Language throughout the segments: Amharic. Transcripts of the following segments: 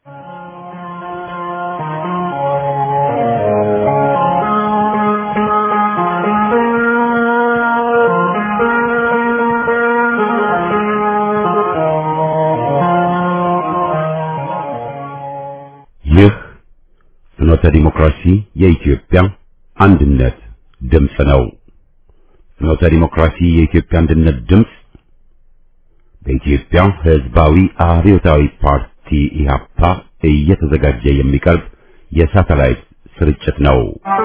ይህ ፍኖተ ዲሞክራሲ የኢትዮጵያ አንድነት ድምፅ ነው። ፍኖተ ዲሞክራሲ የኢትዮጵያ አንድነት ድምፅ በኢትዮጵያ ሕዝባዊ አብዮታዊ ፓርቲ ኢህአፓ እየተዘጋጀ የሚቀርብ የሳተላይት ስርጭት ነው።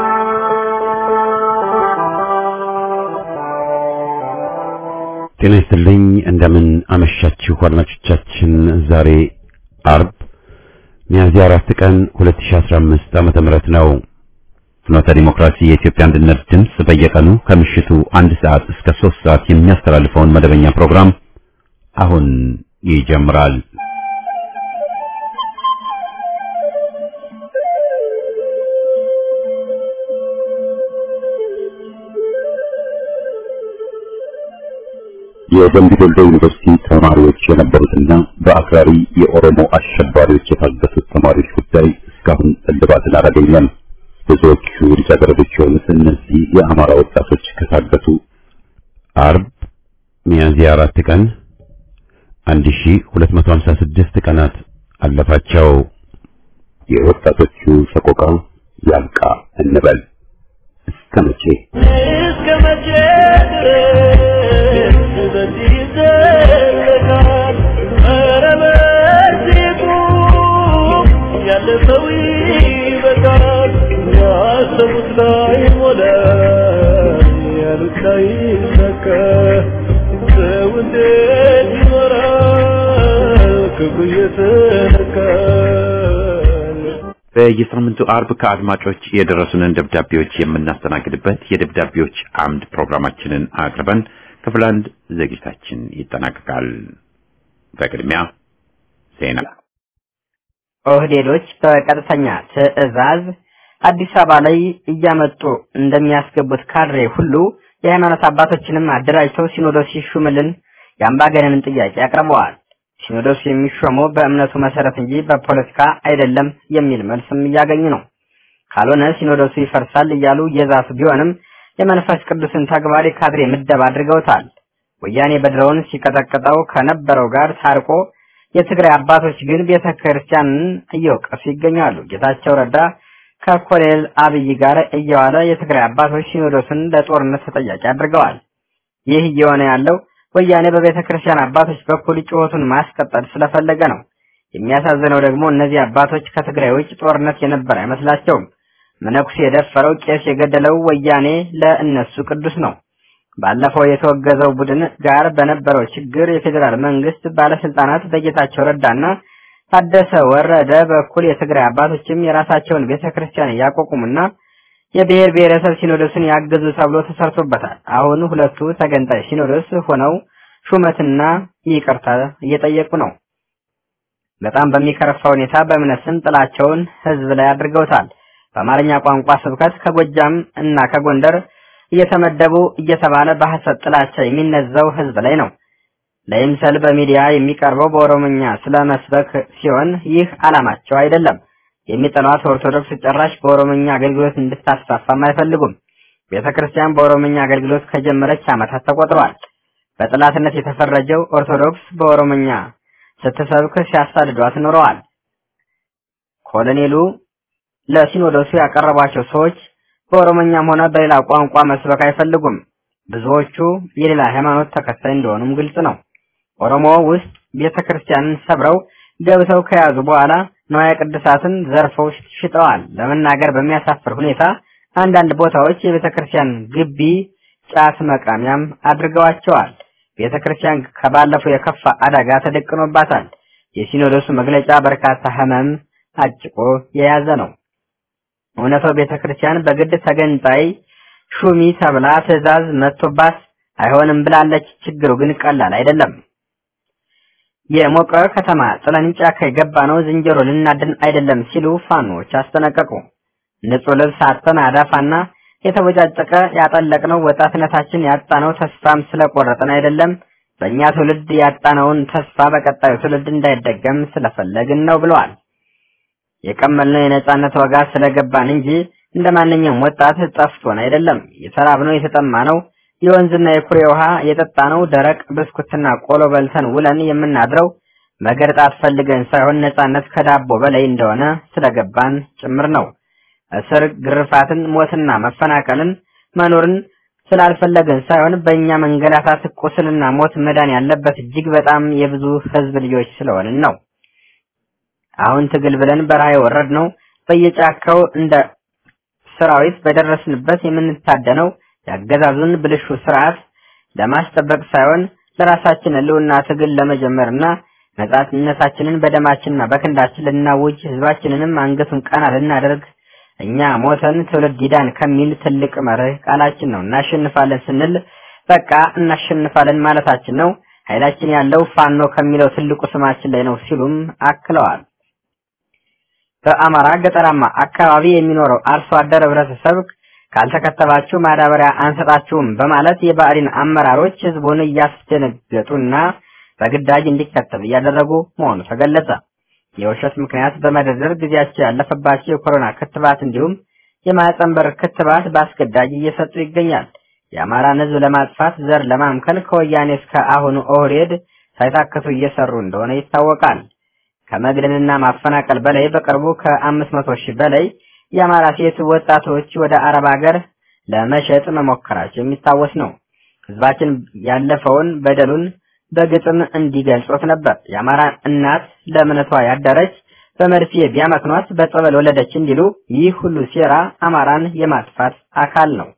ጤና ይስጥልኝ። እንደምን አመሻችሁ አድማጮቻችን። ዛሬ አርብ ሚያዝያ አራት ቀን 2015 ዓመተ ምህረት ነው። ፍኖተ ዲሞክራሲ የኢትዮጵያ አንድነት ድምፅ በየቀኑ ከምሽቱ አንድ ሰዓት እስከ ሶስት ሰዓት የሚያስተላልፈውን መደበኛ ፕሮግራም አሁን ይጀምራል። የደምቢ ዶሎ ዩኒቨርሲቲ ተማሪዎች የነበሩትና በአክራሪ የኦሮሞ አሸባሪዎች የታገቱት ተማሪዎች ጉዳይ እስካሁን እልባትን አላገኘም። ብዙዎቹ ልጃገረዶች የሆኑት እነዚህ የአማራ ወጣቶች ከታገቱ አርብ ሚያዝያ አራት ቀን 1256 ቀናት አለፋቸው። የወጣቶቹ ሰቆቃ ያልቃ እንበል እስከ መቼ እስከ መቼ ድረስ በዚህ ይዘለቃል? ኧረ በዚህ ቁም፣ ያለፈው ይበቃል። ያሰቡት ላይ ሞላ፣ ያሉት ላይ ይሳካ። ሰው እንዴት ይኖራል ክፉ እየተነካ? በየሳምንቱ አርብ ከአድማጮች የደረሱንን ደብዳቤዎች የምናስተናግድበት የደብዳቤዎች አምድ ፕሮግራማችንን አቅርበን ክፍል አንድ ዝግጅታችን ይጠናቀቃል። በቅድሚያ ዜና። ኦህዴዶች በቀጥተኛ ትዕዛዝ አዲስ አበባ ላይ እያመጡ እንደሚያስገቡት ካድሬ ሁሉ የሃይማኖት አባቶችንም አደራጅተው ሲኖዶስ ይሹምልን የአምባገነንን ጥያቄ አቅርበዋል። ሲኖዶስ የሚሾመው በእምነቱ መሰረት እንጂ በፖለቲካ አይደለም የሚል መልስም እያገኙ ነው። ካልሆነ ሲኖዶሱ ይፈርሳል እያሉ የዛቱ ቢሆንም የመንፈስ ቅዱስን ተግባር የካድሬ ምደባ አድርገውታል። ወያኔ በድሮውን ሲቀጠቅጠው ከነበረው ጋር ታርቆ የትግራይ አባቶች ግን ቤተ ክርስቲያንን እየወቀሱ ይገኛሉ። ጌታቸው ረዳ ከኮሎኔል አብይ ጋር እየዋለ የትግራይ አባቶች ሲኖዶስን ለጦርነት ተጠያቂ አድርገዋል። ይህ እየሆነ ያለው ወያኔ በቤተ ክርስቲያን አባቶች በኩል ጩኸቱን ማስቀጠል ስለፈለገ ነው። የሚያሳዝነው ደግሞ እነዚህ አባቶች ከትግራይ ውጭ ጦርነት የነበረ አይመስላቸውም። መነኩሴ የደፈረው ቄስ የገደለው ወያኔ ለእነሱ ቅዱስ ነው። ባለፈው የተወገዘው ቡድን ጋር በነበረው ችግር የፌዴራል መንግስት ባለስልጣናት በጌታቸው ረዳና ታደሰ ወረደ በኩል የትግራይ አባቶችም የራሳቸውን ቤተ ክርስቲያን እያቋቁሙና የብሔር ብሔረሰብ ሲኖዶስን ያገዙ ተብሎ ተሰርቶበታል። አሁን ሁለቱ ተገንጣይ ሲኖዶስ ሆነው ሹመትና ይቅርታ እየጠየቁ ነው። በጣም በሚከረፋ ሁኔታ በእምነት ስም ጥላቸውን ህዝብ ላይ አድርገውታል። በአማርኛ ቋንቋ ስብከት ከጎጃም እና ከጎንደር እየተመደቡ እየተባለ በሐሰት ጥላቻ የሚነዛው ህዝብ ላይ ነው። ለይምሰል በሚዲያ የሚቀርበው በኦሮምኛ ስለ መስበክ ሲሆን ይህ ዓላማቸው አይደለም። የሚጠሏት ኦርቶዶክስ ጭራሽ በኦሮምኛ አገልግሎት እንድታስፋፋም አይፈልጉም። ቤተ ክርስቲያን በኦሮምኛ አገልግሎት ከጀመረች ዓመታት ተቆጥረዋል። በጥላትነት የተፈረጀው ኦርቶዶክስ በኦሮምኛ ስትሰብክ ሲያሳድዷት ኖረዋል። ኮሎኔሉ ለሲኖዶሱ ያቀረቧቸው ሰዎች በኦሮምኛም ሆነ በሌላ ቋንቋ መስበክ አይፈልጉም። ብዙዎቹ የሌላ ሃይማኖት ተከታይ እንደሆኑም ግልጽ ነው። ኦሮሞ ውስጥ ቤተ ክርስቲያንን ሰብረው ገብተው ከያዙ በኋላ ንዋየ ቅድሳትን ዘርፈው ሽጠዋል። ለመናገር በሚያሳፍር ሁኔታ አንዳንድ ቦታዎች የቤተ ክርስቲያን ግቢ ጫት መቃሚያም አድርገዋቸዋል። ቤተ ክርስቲያን ከባለፈው የከፋ አደጋ ተደቅኖባታል። የሲኖዶሱ መግለጫ በርካታ ህመም አጭቆ የያዘ ነው። እውነታው ቤተ ክርስቲያን በግድ ተገንጣይ ሹሚ ተብላ ትዕዛዝ መጥቶባት አይሆንም ብላለች። ችግሩ ግን ቀላል አይደለም። የሞቀ ከተማ ጥለን ጫካ የገባ ነው ዝንጀሮ ልናድን አይደለም ሲሉ ፋኖች አስጠነቀቁ። ንጹህ ልብስ አጥተን አዳፋና የተቦጫጨቀ ያጠለቅነው ወጣትነታችን ያጣነው ተስፋም ስለቆረጥን አይደለም በእኛ ትውልድ ያጣነውን ተስፋ በቀጣዩ ትውልድ እንዳይደገም ስለፈለግን ነው ብለዋል። የቀመልነው የነጻነት ወጋ ስለገባን እንጂ እንደ ማንኛውም ወጣት ጠፍቶን አይደለም። የተራብነው የተጠማነው የወንዝና የኩሬ ውሃ የጠጣነው ደረቅ ብስኩትና ቆሎ በልተን ውለን የምናድረው መገርጣት ፈልገን ሳይሆን ነጻነት ከዳቦ በላይ እንደሆነ ስለገባን ጭምር ነው። እስር፣ ግርፋትን፣ ሞትና መፈናቀልን መኖርን ስላልፈለግን ሳይሆን በእኛ መንገላታት፣ ቁስልና ሞት መዳን ያለበት እጅግ በጣም የብዙ ህዝብ ልጆች ስለሆንን ነው። አሁን ትግል ብለን በረሃ የወረድ ነው በየጫካው እንደ ሰራዊት በደረስንበት የምንታደነው ያገዛዙን ብልሹ ስርዓት ለማስጠበቅ ሳይሆን ለራሳችን ህልውና ትግል ለመጀመርና ነጻነታችንን በደማችንና በክንዳችን ልናውጅ ህዝባችንንም አንገቱን ቀና ልናደርግ እኛ ሞተን ትውልድ ይዳን ከሚል ትልቅ መርህ ቃላችን ነው። እናሸንፋለን ስንል በቃ እናሸንፋለን ማለታችን ነው። ኃይላችን ያለው ፋኖ ከሚለው ትልቁ ስማችን ላይ ነው ሲሉም አክለዋል። በአማራ ገጠራማ አካባቢ የሚኖረው አርሶ አደር ህብረተሰብ ካልተከተባችሁ ማዳበሪያ አንሰጣችሁም በማለት የባዕዲን አመራሮች ህዝቡን እያስደነገጡና በግዳጅ እንዲከተብ እያደረጉ መሆኑ ተገለጸ። የውሸት ምክንያት በመደርደር ጊዜያቸው ያለፈባቸው የኮሮና ክትባት እንዲሁም የማህፀን በር ክትባት በአስገዳጅ እየሰጡ ይገኛል። የአማራን ህዝብ ለማጥፋት ዘር ለማምከል ከወያኔ እስከ አሁኑ ኦህዴድ ሳይታክቱ እየሰሩ እንደሆነ ይታወቃል። ከመግደልና ማፈናቀል በላይ በቅርቡ ከአምስት መቶ ሺህ በላይ የአማራ ሴት ወጣቶች ወደ አረብ ሀገር ለመሸጥ መሞከራቸው የሚታወስ ነው። ህዝባችን ያለፈውን በደሉን በግጥም እንዲገልጾት ነበር። የአማራ እናት ለእምነቷ ያደረች በመርፌ ቢያመክኗት በጸበል ወለደች እንዲሉ ይህ ሁሉ ሴራ አማራን የማጥፋት አካል ነው።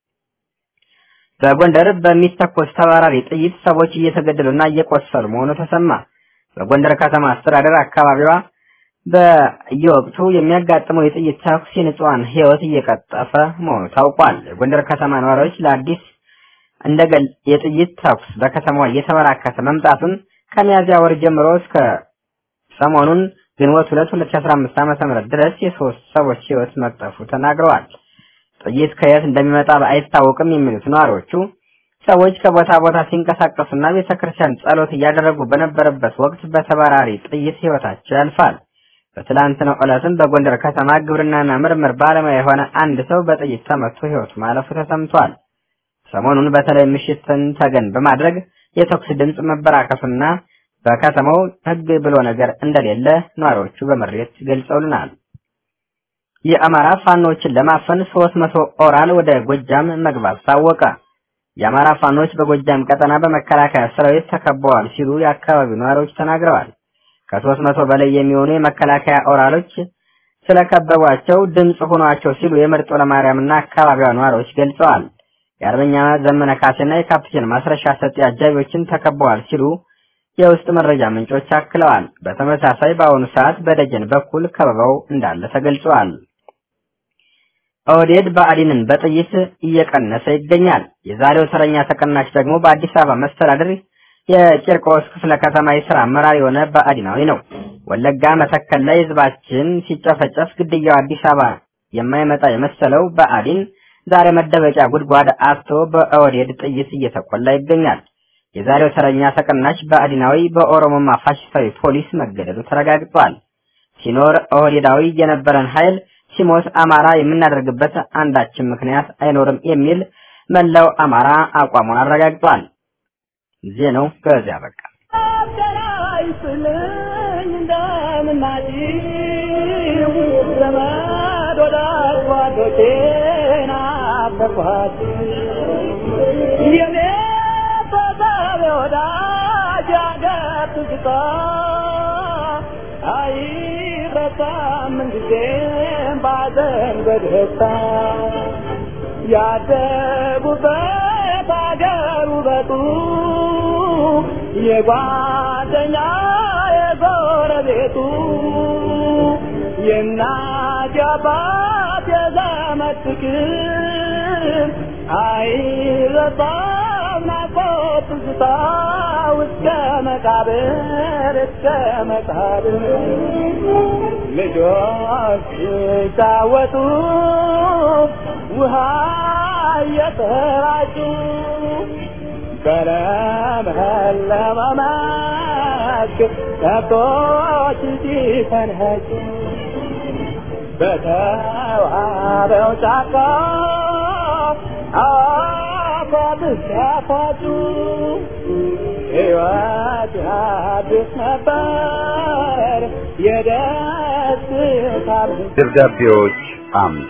በጎንደር በሚተኮስ ተባራሪ ጥይት ሰዎች እየተገደሉና እየቆሰሉ መሆኑ ተሰማ። በጎንደር ከተማ አስተዳደር አካባቢዋ በየወቅቱ የሚያጋጥመው የጥይት ተኩስ የንጹሃን ህይወት እየቀጠፈ መሆኑ ታውቋል። የጎንደር ከተማ ነዋሪዎች ለአዲስ እንደገል የጥይት ተኩስ በከተማዋ እየተበራከተ መምጣቱን ከሚያዝያ ወር ጀምሮ እስከ ሰሞኑን ግንቦት 2 2015 ዓ.ም ድረስ የሶስት ሰዎች ህይወት መቅጠፉ ተናግረዋል። ጥይት ከየት እንደሚመጣ አይታወቅም የሚሉት ነዋሪዎቹ ሰዎች ከቦታ ቦታ ሲንቀሳቀሱና ቤተክርስቲያን ጸሎት እያደረጉ በነበረበት ወቅት በተባራሪ ጥይት ህይወታቸው ያልፋል። በትላንትናው ዕለትም በጎንደር ከተማ ግብርናና ምርምር ባለሙያ የሆነ አንድ ሰው በጥይት ተመቶ ህይወቱ ማለፉ ተሰምቷል። ሰሞኑን በተለይ ምሽትን ተገን በማድረግ የተኩስ ድምፅ መበራከቱና በከተማው ህግ ብሎ ነገር እንደሌለ ነዋሪዎቹ በምሬት ገልጸውልናል። የአማራ ፋኖችን ለማፈን 300 ኦራል ወደ ጎጃም መግባት ታወቀ። የአማራ ፋኖች በጎጃም ቀጠና በመከላከያ ሰራዊት ተከበዋል ሲሉ የአካባቢው ነዋሪዎች ተናግረዋል። ከሦስት መቶ በላይ የሚሆኑ የመከላከያ ኦራሎች ስለከበቧቸው ድምፅ ሆኗቸው ሲሉ የመርጦ ለማርያምና አካባቢዋ ነዋሪዎች ገልጸዋል። የአርበኛ ዘመነ ካሴና የካፕቴን ማስረሻ ሰጤ አጃቢዎችን ተከበዋል ሲሉ የውስጥ መረጃ ምንጮች አክለዋል። በተመሳሳይ በአሁኑ ሰዓት በደጀን በኩል ከበባው እንዳለ ተገልጿል። ኦህዴድ ብአዴንን በጥይት እየቀነሰ ይገኛል። የዛሬው ተረኛ ተቀናሽ ደግሞ በአዲስ አበባ መስተዳድር የቂርቆስ ክፍለ ከተማ የስራ አመራር የሆነ ብአዴናዊ ነው። ወለጋ መተከል ላይ ህዝባችን ሲጨፈጨፍ ግድያው አዲስ አበባ የማይመጣ የመሰለው ብአዴን ዛሬ መደበቂያ ጉድጓድ አጥቶ በኦህዴድ ጥይት እየተቆላ ይገኛል። የዛሬው ተረኛ ተቀናሽ ብአዴናዊ በኦሮሞማ ፋሽስታዊ ፖሊስ መገደሉ ተረጋግጧል። ሲኖር ኦህዴዳዊ የነበረን ኃይል ሲሞት አማራ የምናደርግበት አንዳችን ምክንያት አይኖርም የሚል መላው አማራ አቋሙን አረጋግጧል። ዜናው በዚያ በቃ። ያደጉበት አገር ውበቱ የጓደኛ የጎረቤቱ የእናት የአባት የዘመድ ፍቅር አይረሳም ናፍቆት ትዝታ እስከ መቃብር እስከ መቃብር ልጆች ሲጫወቱ ውሃ እየተራጩ በለመለመ መስክ ከብቶች ሲፈንኸጩ በተዋበው ጫካ አፏብስ ያፏጩ ሕይወት አዲስ ነበር የደስታ ደብዳቤዎች አምድ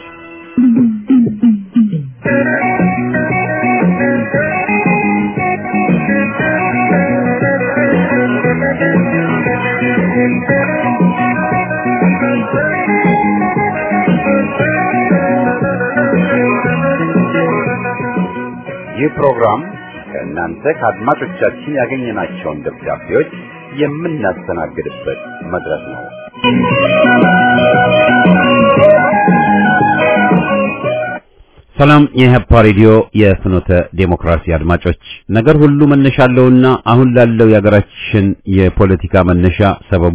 ይህ ፕሮግራም ከእናንተ ከአድማጮቻችን ያገኘናቸውን ደብዳቤዎች የምናስተናግድበት መድረክ ነው። ሰላም የኢህአፓ ሬዲዮ የፍኖተ ዴሞክራሲ አድማጮች፣ ነገር ሁሉ መነሻ አለውና አሁን ላለው የሀገራችን የፖለቲካ መነሻ ሰበቡ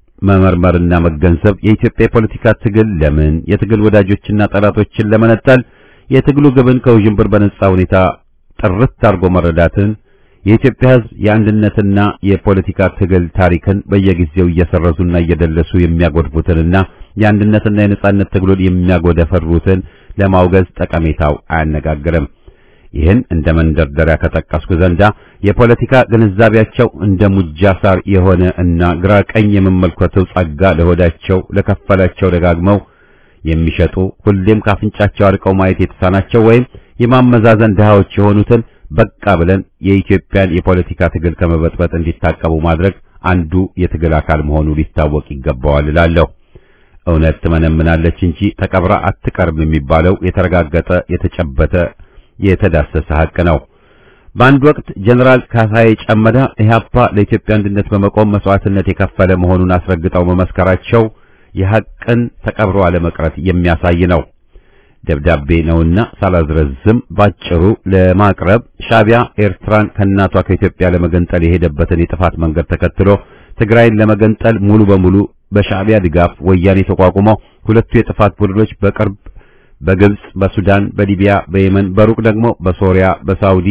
መመርመርና መገንዘብ የኢትዮጵያ የፖለቲካ ትግል ለምን የትግል ወዳጆችና ጠላቶችን ለመነጠል የትግሉ ግብን ከውዥንብር በነጻ ሁኔታ ጥርት አድርጎ መረዳትን የኢትዮጵያ ሕዝብ የአንድነትና የፖለቲካ ትግል ታሪክን በየጊዜው እየሰረዙና እየደለሱ የሚያጎድፉትንና የአንድነትና የነጻነት ትግሉን የሚያጎደፈሩትን ለማውገዝ ጠቀሜታው አያነጋግርም። ይህን እንደ መንደርደሪያ ከጠቀስኩ ዘንዳ የፖለቲካ ግንዛቤያቸው እንደ ሙጃ ሳር የሆነ እና ግራ ቀኝ የመመልከተው ጸጋ ለሆዳቸው ለከፈላቸው ደጋግመው የሚሸጡ ሁሌም ካፍንጫቸው አርቀው ማየት የተሳናቸው ወይም የማመዛዘን ድሃዎች የሆኑትን በቃ ብለን የኢትዮጵያን የፖለቲካ ትግል ከመበጥበጥ እንዲታቀቡ ማድረግ አንዱ የትግል አካል መሆኑ ሊታወቅ ይገባዋል እላለሁ። እውነት ትመነምናለች እንጂ ተቀብራ አትቀርም የሚባለው የተረጋገጠ የተጨበተ የተዳሰሰ ሐቅ ነው። በአንድ ወቅት ጀነራል ካሳዬ ጨመዳ ኢህአፓ ለኢትዮጵያ አንድነት በመቆም መስዋዕትነት የከፈለ መሆኑን አስረግጠው መመስከራቸው የሐቅን ተቀብሮ አለመቅረት የሚያሳይ ነው። ደብዳቤ ነውና ሳላዝረዝም ባጭሩ ለማቅረብ ሻቢያ ኤርትራን ከእናቷ ከኢትዮጵያ ለመገንጠል የሄደበትን የጥፋት መንገድ ተከትሎ ትግራይን ለመገንጠል ሙሉ በሙሉ በሻቢያ ድጋፍ ወያኔ ተቋቁመው ሁለቱ የጥፋት ቡድኖች በቅርብ በግብጽ፣ በሱዳን፣ በሊቢያ፣ በየመን በሩቅ ደግሞ በሶሪያ፣ በሳውዲ፣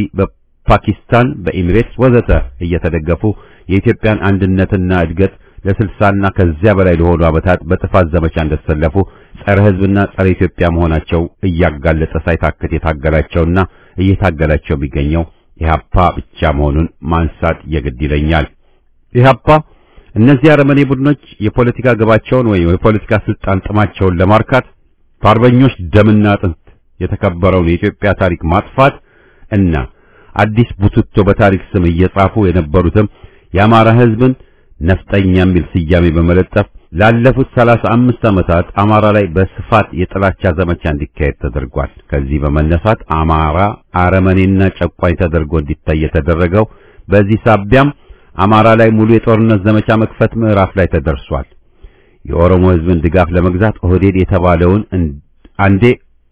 በፓኪስታን፣ በኢሚሬትስ ወዘተ እየተደገፉ የኢትዮጵያን አንድነትና እድገት ለስልሳና ከዚያ በላይ ለሆኑ ዓመታት በጥፋት ዘመቻ እንደተሰለፉ ጸረ ሕዝብና ጸረ ኢትዮጵያ መሆናቸው እያጋለጠ ሳይታክት የታገላቸውና እየታገላቸው የሚገኘው ኢህአፓ ብቻ መሆኑን ማንሳት የግድ ይለኛል። ኢህአፓ እነዚህ አረመኔ ቡድኖች የፖለቲካ ግባቸውን ወይም የፖለቲካ ስልጣን ጥማቸውን ለማርካት በአርበኞች ደምና አጥንት የተከበረውን የኢትዮጵያ ታሪክ ማጥፋት እና አዲስ ቡትቶ በታሪክ ስም እየጻፉ የነበሩትም የአማራ ሕዝብን ነፍጠኛ የሚል ስያሜ በመለጠፍ ላለፉት ሰላሳ አምስት ዓመታት አማራ ላይ በስፋት የጥላቻ ዘመቻ እንዲካሄድ ተደርጓል። ከዚህ በመነሳት አማራ አረመኔና ጨቋኝ ተደርጎ እንዲታይ የተደረገው በዚህ ሳቢያም አማራ ላይ ሙሉ የጦርነት ዘመቻ መክፈት ምዕራፍ ላይ ተደርሷል። የኦሮሞ ሕዝብን ድጋፍ ለመግዛት ኦህዴድ የተባለውን አንዴ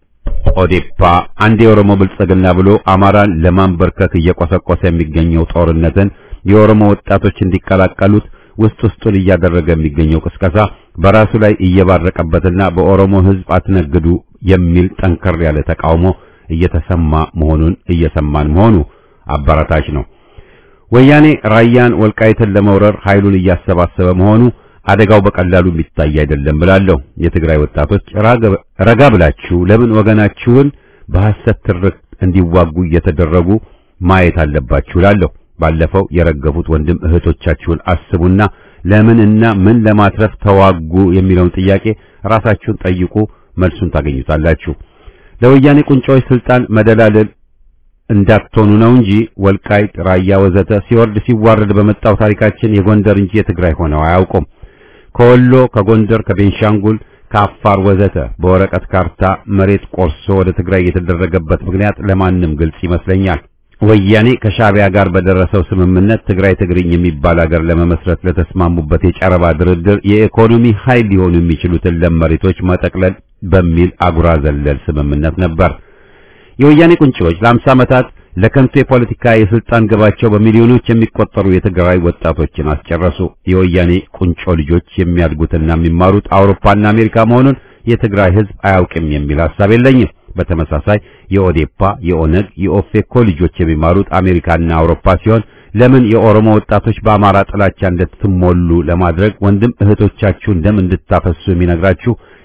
ኦዴፓ አንዴ የኦሮሞ ብልጽግና ብሎ አማራን ለማንበርከክ እየቆሰቆሰ የሚገኘው ጦርነትን የኦሮሞ ወጣቶች እንዲቀላቀሉት ውስጥ ውስጡን እያደረገ የሚገኘው ቅስቀሳ በራሱ ላይ እየባረቀበትና በኦሮሞ ሕዝብ አትነግዱ የሚል ጠንከር ያለ ተቃውሞ እየተሰማ መሆኑን እየሰማን መሆኑ አበረታች ነው። ወያኔ ራያን ወልቃይትን ለመውረር ኃይሉን እያሰባሰበ መሆኑ አደጋው በቀላሉ የሚታይ አይደለም ብላለሁ። የትግራይ ወጣቶች ረጋ ብላችሁ ለምን ወገናችሁን በሐሰት ትርክ እንዲዋጉ እየተደረጉ ማየት አለባችሁ እላለሁ። ባለፈው የረገፉት ወንድም እህቶቻችሁን አስቡና ለምንና ምን ለማትረፍ ተዋጉ የሚለውን ጥያቄ ራሳችሁን ጠይቁ፣ መልሱን ታገኙታላችሁ። ለወያኔ ቁንጮች ስልጣን መደላለል እንዳትሆኑ ነው እንጂ ወልቃይት፣ ራያ ወዘተ ሲወርድ ሲዋረድ በመጣው ታሪካችን የጎንደር እንጂ የትግራይ ሆነው አያውቁም። ከወሎ፣ ከጎንደር፣ ከቤንሻንጉል፣ ከአፋር ወዘተ በወረቀት ካርታ መሬት ቆርሶ ወደ ትግራይ የተደረገበት ምክንያት ለማንም ግልጽ ይመስለኛል። ወያኔ ከሻቢያ ጋር በደረሰው ስምምነት ትግራይ ትግርኝ የሚባል ሀገር ለመመስረት ለተስማሙበት የጨረባ ድርድር የኢኮኖሚ ኃይል ሊሆኑ የሚችሉትን ለም መሬቶች መጠቅለል በሚል አጉራ ዘለል ስምምነት ነበር። የወያኔ ቁንጮች ለአምሳ ዓመታት ለከንቱ የፖለቲካ የስልጣን ግባቸው በሚሊዮኖች የሚቆጠሩ የትግራይ ወጣቶችን አስጨረሱ። የወያኔ ቁንጮ ልጆች የሚያድጉትና የሚማሩት አውሮፓና አሜሪካ መሆኑን የትግራይ ሕዝብ አያውቅም የሚል ሐሳብ የለኝም። በተመሳሳይ የኦዴፓ፣ የኦነግ፣ የኦፌኮ ልጆች የሚማሩት አሜሪካና አውሮፓ ሲሆን ለምን የኦሮሞ ወጣቶች በአማራ ጥላቻ እንድትሞሉ ለማድረግ ወንድም እህቶቻችሁን ደም እንድታፈሱ የሚነግራችሁ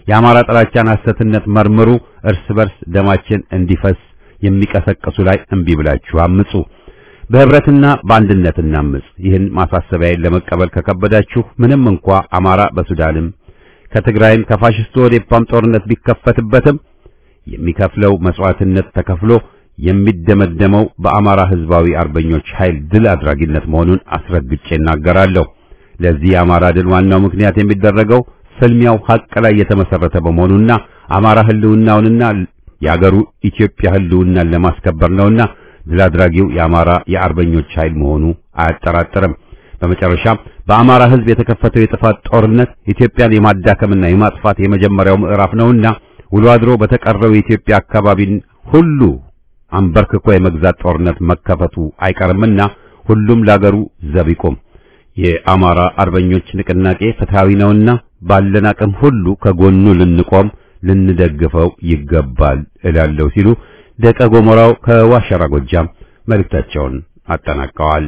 የአማራ ጥላቻን ሐሰትነት መርምሩ። እርስ በርስ ደማችን እንዲፈስ የሚቀሰቅሱ ላይ እምቢ ብላችሁ አምጹ። በህብረትና በአንድነት እናምጽ። ይህን ማሳሰቢያዬን ለመቀበል ከከበዳችሁ ምንም እንኳ አማራ በሱዳንም ከትግራይም ከፋሽስቱ ኦዴፓም ጦርነት ቢከፈትበትም የሚከፍለው መስዋዕትነት ተከፍሎ የሚደመደመው በአማራ ህዝባዊ አርበኞች ኃይል ድል አድራጊነት መሆኑን አስረግጬ እናገራለሁ። ለዚህ የአማራ ድል ዋናው ምክንያት የሚደረገው ፍልሚያው ሀቅ ላይ የተመሰረተ በመሆኑና አማራ ህልውናውንና የአገሩ ኢትዮጵያ ህልውናን ለማስከበር ነውና ድል አድራጊው የአማራ የአርበኞች ኃይል መሆኑ አያጠራጥርም። በመጨረሻም በአማራ ህዝብ የተከፈተው የጥፋት ጦርነት ኢትዮጵያን የማዳከምና የማጥፋት የመጀመሪያው ምዕራፍ ነውና ውሎ አድሮ በተቀረው የኢትዮጵያ አካባቢን ሁሉ አንበርክኮ የመግዛት ጦርነት መከፈቱ አይቀርምና ሁሉም ለአገሩ ዘብ ይቆም። የአማራ አርበኞች ንቅናቄ ፍትሃዊ ነውና ባለን አቅም ሁሉ ከጎኑ ልንቆም ልንደግፈው ይገባል እላለሁ ሲሉ ደቀ ጎሞራው ከዋሸራ ጎጃም መልእክታቸውን አጠናቀዋል።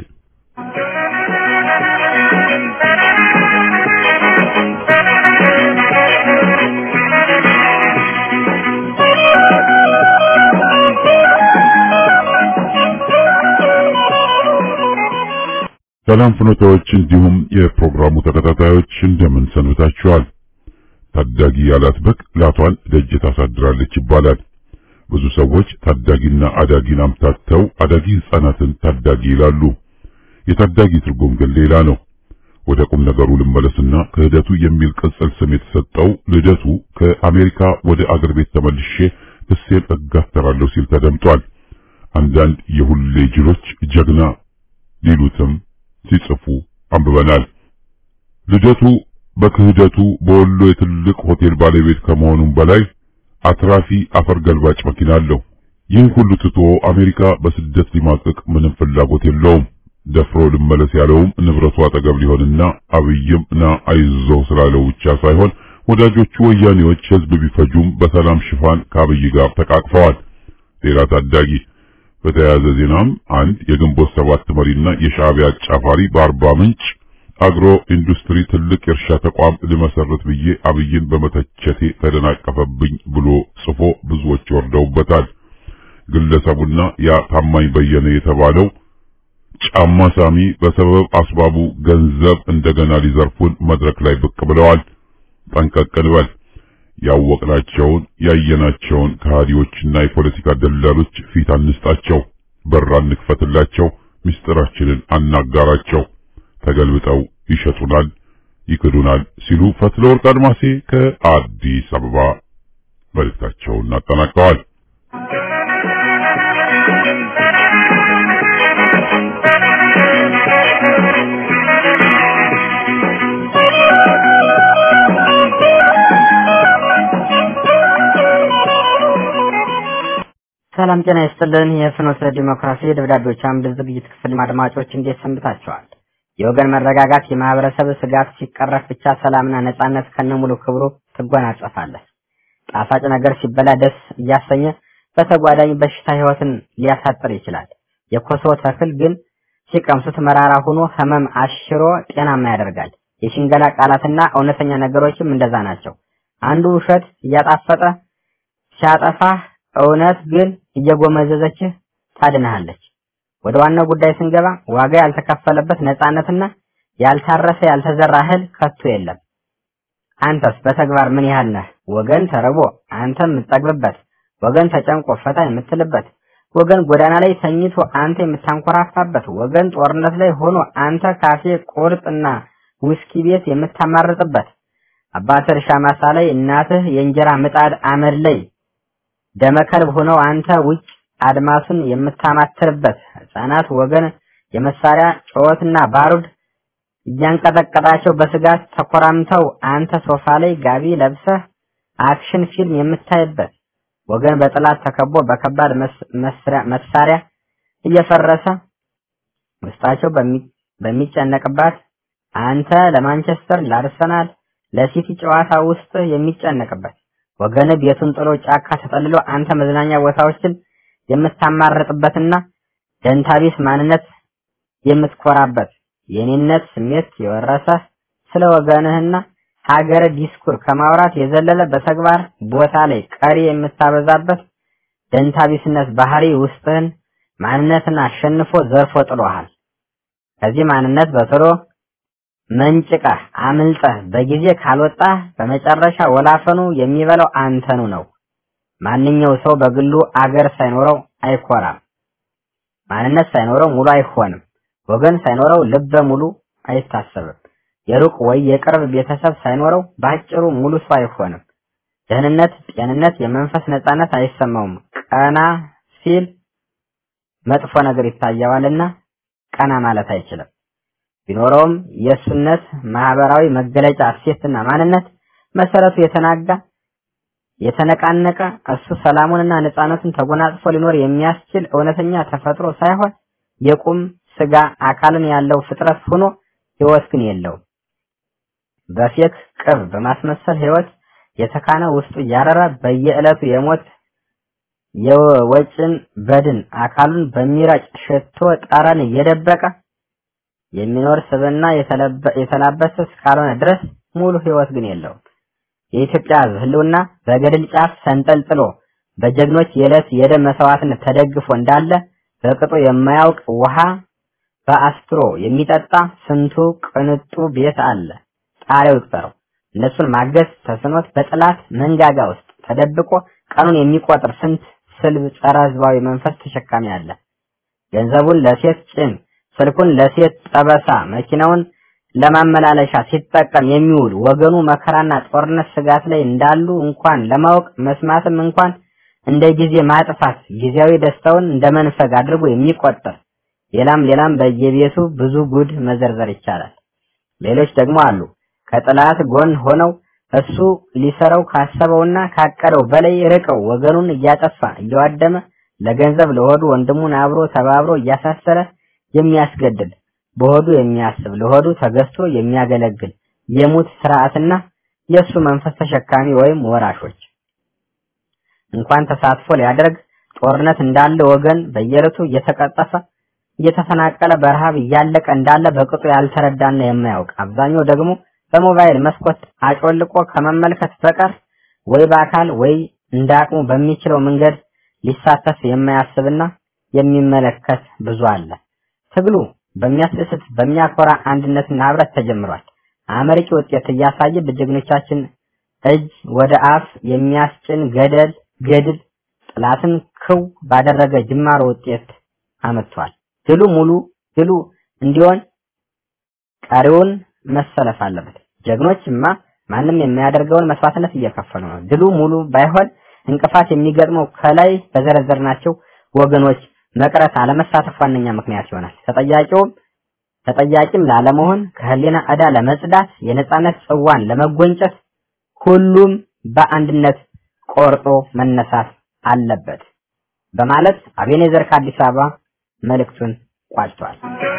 ሰላም ፍኖታዎች፣ እንዲሁም የፕሮግራሙ ተከታታዮች እንደምን ሰንብታችኋል? ታዳጊ ያላት በግ ላቷን ደጅ ታሳድራለች ይባላል። ብዙ ሰዎች ታዳጊና አዳጊን አምታተው አዳጊ ሕፃናትን ታዳጊ ይላሉ። የታዳጊ ትርጉም ግን ሌላ ነው። ወደ ቁም ነገሩ ልመለስና ክህደቱ የሚል ቅጽል ስም የተሰጠው ልደቱ ከአሜሪካ ወደ አገር ቤት ተመልሼ ክሴን እጋተራለሁ ሲል ተደምጧል። አንዳንድ የሁሌ ጅሎች ጀግና ሊሉትም ሲጽፉ አንብበናል። ልደቱ በክህደቱ በወሎ የትልቅ ሆቴል ባለቤት ከመሆኑም በላይ አትራፊ አፈር ገልባጭ መኪና አለው። ይህን ሁሉ ትቶ አሜሪካ በስደት ሊማቅቅ ምንም ፍላጎት የለውም። ደፍሮ ልመለስ ያለውም ንብረቱ አጠገብ ሊሆንና አብይም ና አይዞህ ስላለው ብቻ ሳይሆን ወዳጆቹ ወያኔዎች ሕዝብ ቢፈጁም በሰላም ሽፋን ከአብይ ጋር ተቃቅፈዋል። ሌላ ታዳጊ በተያያዘ ዜናም አንድ የግንቦት ሰባት መሪና የሻዕቢያ አጫፋሪ በአርባ ምንጭ አግሮ ኢንዱስትሪ ትልቅ የእርሻ ተቋም ልመሰርት ብዬ አብይን በመተቸቴ ተደናቀፈብኝ ብሎ ጽፎ ብዙዎች ወርደውበታል። ግለሰቡና ያ ታማኝ በየነ የተባለው ጫማ ሳሚ በሰበብ አስባቡ ገንዘብ እንደገና ሊዘርፉን መድረክ ላይ ብቅ ብለዋል። ጠንቀቅ እንበል። ያወቅናቸውን ያየናቸውን ከሃዲዎችና የፖለቲካ ደላሎች ፊት አንስጣቸው፣ በር አንክፈትላቸው፣ ምስጢራችንን አናጋራቸው። ተገልብጠው ይሸጡናል፣ ይክዱናል ሲሉ ፈትለ ወርቅ አድማሴ ከአዲስ አበባ መልእክታቸውን አጠናቀዋል። ሰላም ጤና ይስጥልን። የፍኖተ ዲሞክራሲ ደብዳቤዎች አምድ ዝግጅት ክፍል አድማጮች እንዴት ሰንብታችኋል? የወገን መረጋጋት የማህበረሰብ ስጋት ሲቀረፍ ብቻ ሰላምና ነጻነት ከነሙሉ ክብሩ ትጎናጸፋለህ። ጣፋጭ ነገር ሲበላ ደስ እያሰኘ በተጓዳኝ በሽታ ህይወትን ሊያሳጥር ይችላል። የኮሶ ተክል ግን ሲቀምሱት መራራ ሆኖ ህመም አሽሮ ጤናማ ያደርጋል። የሽንገላ ቃላትና እውነተኛ ነገሮችም እንደዛ ናቸው። አንዱ ውሸት እያጣፈጠ ሲያጠፋህ እውነት ግን እየጎመዘዘችህ ታድንሃለች። ወደ ዋናው ጉዳይ ስንገባ ዋጋ ያልተከፈለበት ነጻነትና ያልታረሰ ያልተዘራ እህል ከቶ የለም። አንተስ በተግባር ምን ያህል ነህ? ወገን ተርቦ አንተ የምትጠግብበት፣ ወገን ተጨንቆ ፈታ የምትልበት፣ ወገን ጎዳና ላይ ተኝቶ አንተ የምታንኮራፋበት፣ ወገን ጦርነት ላይ ሆኖ አንተ ካፌ ቁርጥና ውስኪ ቤት የምታማርጥበት፣ አባት እርሻ ማሳ ላይ እናትህ የእንጀራ ምጣድ አመድ ላይ ደመከልብ ሆነው አንተ ውጭ አድማሱን የምታማትርበት ህፃናት ወገን የመሳሪያ ጩኸትና ባሩድ እያንቀጠቀጣቸው በስጋት ተኮራምተው አንተ ሶፋ ላይ ጋቢ ለብሰህ አክሽን ፊልም የምታይበት ወገን በጥላት ተከቦ በከባድ መሳሪያ እየፈረሰ ውስጣቸው በሚጨነቅባት አንተ ለማንቸስተር፣ ለአርሰናል፣ ለሲቲ ጨዋታ ውስጥ የሚጨነቅበት ወገን ቤቱን ጥሎ ጫካ ተጠልሎ አንተ መዝናኛ ቦታዎችን የምታማርጥበትና ደንታቢስ ማንነት የምትኮራበት የኔነት ስሜት የወረሰ ስለ ወገንህና ሀገረ ዲስኩር ከማውራት የዘለለ በተግባር ቦታ ላይ ቀሪ የምታበዛበት ደንታቢስነት ባህሪ ውስጥህን ማንነትን አሸንፎ ዘርፎ ጥሎሃል። ከዚህ ማንነት በቶሎ መንጭቀህ አምልጠህ በጊዜ ካልወጣህ በመጨረሻ ወላፈኑ የሚበላው አንተኑ ነው። ማንኛው ሰው በግሉ አገር ሳይኖረው አይኮራም። ማንነት ሳይኖረው ሙሉ አይሆንም። ወገን ሳይኖረው ልበ ሙሉ አይታሰብም። የሩቅ ወይ የቅርብ ቤተሰብ ሳይኖረው በአጭሩ ሙሉ ሰው አይሆንም። ደህንነት፣ ጤንነት፣ የመንፈስ ነጻነት አይሰማውም። ቀና ሲል መጥፎ ነገር ይታየዋልና ቀና ማለት አይችልም። ቢኖረውም የእሱነት ማህበራዊ መገለጫ እሴትና ማንነት መሰረቱ የተናጋ የተነቃነቀ እሱ ሰላሙንና ነጻነቱን ተጎናጽፎ ሊኖር የሚያስችል እውነተኛ ተፈጥሮ ሳይሆን የቁም ስጋ አካልን ያለው ፍጥረት ሆኖ ህይወት ግን የለውም። በፌክ ቅብ በማስመሰል ህይወት የተካነ ውስጡ እያረረ በየዕለቱ የሞት የወጭን በድን አካሉን በሚረጭ ሽቶ ጠረን እየደበቀ የሚኖር ስብና የተላበሰ እስካልሆነ ድረስ ሙሉ ህይወት ግን የለውም። የኢትዮጵያ ህዝብ ህልውና በገድል ጫፍ ሰንጠልጥሎ በጀግኖች የዕለት የደም መስዋዕትነት ተደግፎ እንዳለ በቅጡ የማያውቅ ውሃ በአስትሮ የሚጠጣ ስንቱ ቅንጡ ቤት አለ። ጣሪያው ይቅጠረው። እነሱን ማገዝ ተስኖት በጥላት መንጋጋ ውስጥ ተደብቆ ቀኑን የሚቆጥር ስንት ስልብ ጸረ ህዝባዊ መንፈስ ተሸካሚ አለ። ገንዘቡን ለሴት ጭን፣ ስልኩን ለሴት ጠበሳ፣ መኪናውን ለማመላለሻ ሲጠቀም የሚውል ወገኑ መከራና ጦርነት ስጋት ላይ እንዳሉ እንኳን ለማወቅ መስማትም እንኳን እንደ ጊዜ ማጥፋት ጊዜያዊ ደስታውን እንደ መንፈግ አድርጎ የሚቆጠር ሌላም ሌላም በየቤቱ ብዙ ጉድ መዘርዘር ይቻላል። ሌሎች ደግሞ አሉ ከጥላት ጎን ሆነው እሱ ሊሰራው ካሰበውና ካቀደው በላይ ርቀው ወገኑን እያጠፋ እየዋደመ ለገንዘብ ለሆዱ ወንድሙን አብሮ ተባብሮ እያሳሰረ የሚያስገድል በሆዱ የሚያስብ ለሆዱ ተገዝቶ የሚያገለግል የሙት ስርዓትና የእሱ መንፈስ ተሸካሚ ወይም ወራሾች እንኳን ተሳትፎ ሊያደርግ ጦርነት እንዳለ ወገን በየዕለቱ እየተቀጠፈ እየተፈናቀለ በረሃብ እያለቀ እንዳለ በቅጡ ያልተረዳና የማያውቅ አብዛኛው ደግሞ በሞባይል መስኮት አጮልቆ ከመመልከት በቀር ወይ በአካል ወይ እንደ አቅሙ በሚችለው መንገድ ሊሳተፍ የማያስብና የሚመለከት ብዙ አለ። ትግሉ በሚያስደስት በሚያኮራ አንድነትና ህብረት ተጀምሯል። አመርቂ ውጤት እያሳየ በጀግኖቻችን እጅ ወደ አፍ የሚያስጭን ገደል ገድል ጥላትን ክው ባደረገ ጅማሮ ውጤት አመጥቷል። ድሉ ሙሉ ድሉ እንዲሆን ቀሪውን መሰለፍ አለበት። ጀግኖችማ ማንም የሚያደርገውን መስዋዕትነት እየከፈሉ ነው። ድሉ ሙሉ ባይሆን እንቅፋት የሚገጥመው ከላይ በዘረዘርናቸው ወገኖች መቅረት አለመሳተፍ ዋነኛ ምክንያት ይሆናል። ተጠያቂውም ተጠያቂም ላለመሆን ከህሊና ዕዳ ለመጽዳት የነጻነት ጽዋን ለመጎንጨት ሁሉም በአንድነት ቆርጦ መነሳት አለበት በማለት አቤኔዘር ከአዲስ አበባ መልእክቱን ቋጭቷል።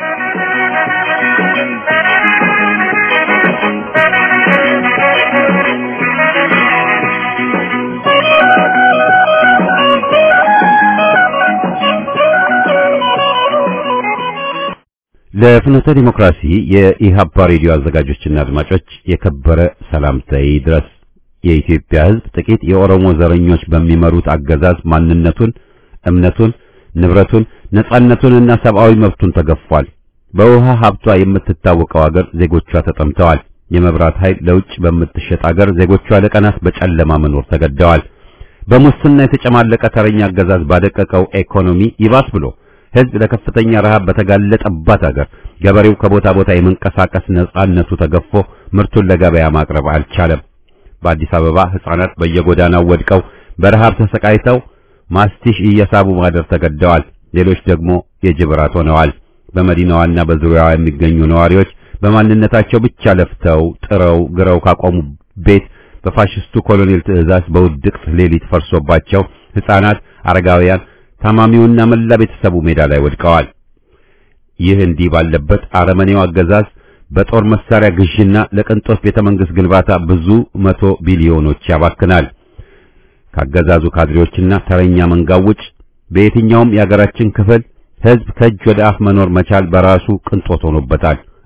ለፍኖተ ዲሞክራሲ የኢሃፓ ሬዲዮ አዘጋጆችና አድማጮች የከበረ ሰላምታዬ ድረስ። የኢትዮጵያ ሕዝብ ጥቂት የኦሮሞ ዘረኞች በሚመሩት አገዛዝ ማንነቱን፣ እምነቱን፣ ንብረቱን፣ ነጻነቱንና ሰብአዊ መብቱን ተገፏል። በውሃ ሀብቷ የምትታወቀው አገር ዜጎቿ ተጠምተዋል። የመብራት ኃይል ለውጭ በምትሸጥ አገር ዜጎቿ ለቀናት በጨለማ መኖር ተገደዋል። በሙስና የተጨማለቀ ተረኛ አገዛዝ ባደቀቀው ኢኮኖሚ ይባስ ብሎ ህዝብ ለከፍተኛ ረሃብ በተጋለጠባት አገር ገበሬው ከቦታ ቦታ የመንቀሳቀስ ነጻነቱ ተገፎ ምርቱን ለገበያ ማቅረብ አልቻለም። በአዲስ አበባ ህፃናት በየጎዳናው ወድቀው በረሃብ ተሰቃይተው ማስቲሽ እየሳቡ ማደር ተገደዋል። ሌሎች ደግሞ የጅብ ራት ሆነዋል። በመዲናዋና በዙሪያዋ የሚገኙ ነዋሪዎች በማንነታቸው ብቻ ለፍተው ጥረው ግረው ካቆሙ ቤት በፋሽስቱ ኮሎኔል ትዕዛዝ በውድቅት ሌሊት ፈርሶባቸው ህፃናት፣ አረጋውያን ታማሚውና መላ ቤተሰቡ ሜዳ ላይ ወድቀዋል። ይህ እንዲህ ባለበት አረመኔው አገዛዝ በጦር መሳሪያ ግዥና ለቅንጦት ቤተ መንግስት ግንባታ ብዙ መቶ ቢሊዮኖች ያባክናል። ካገዛዙ ካድሬዎችና ተረኛ መንጋው ውጭ በየትኛውም የሀገራችን ክፍል ህዝብ ከእጅ ወደ አፍ መኖር መቻል በራሱ ቅንጦት ሆኖበታል።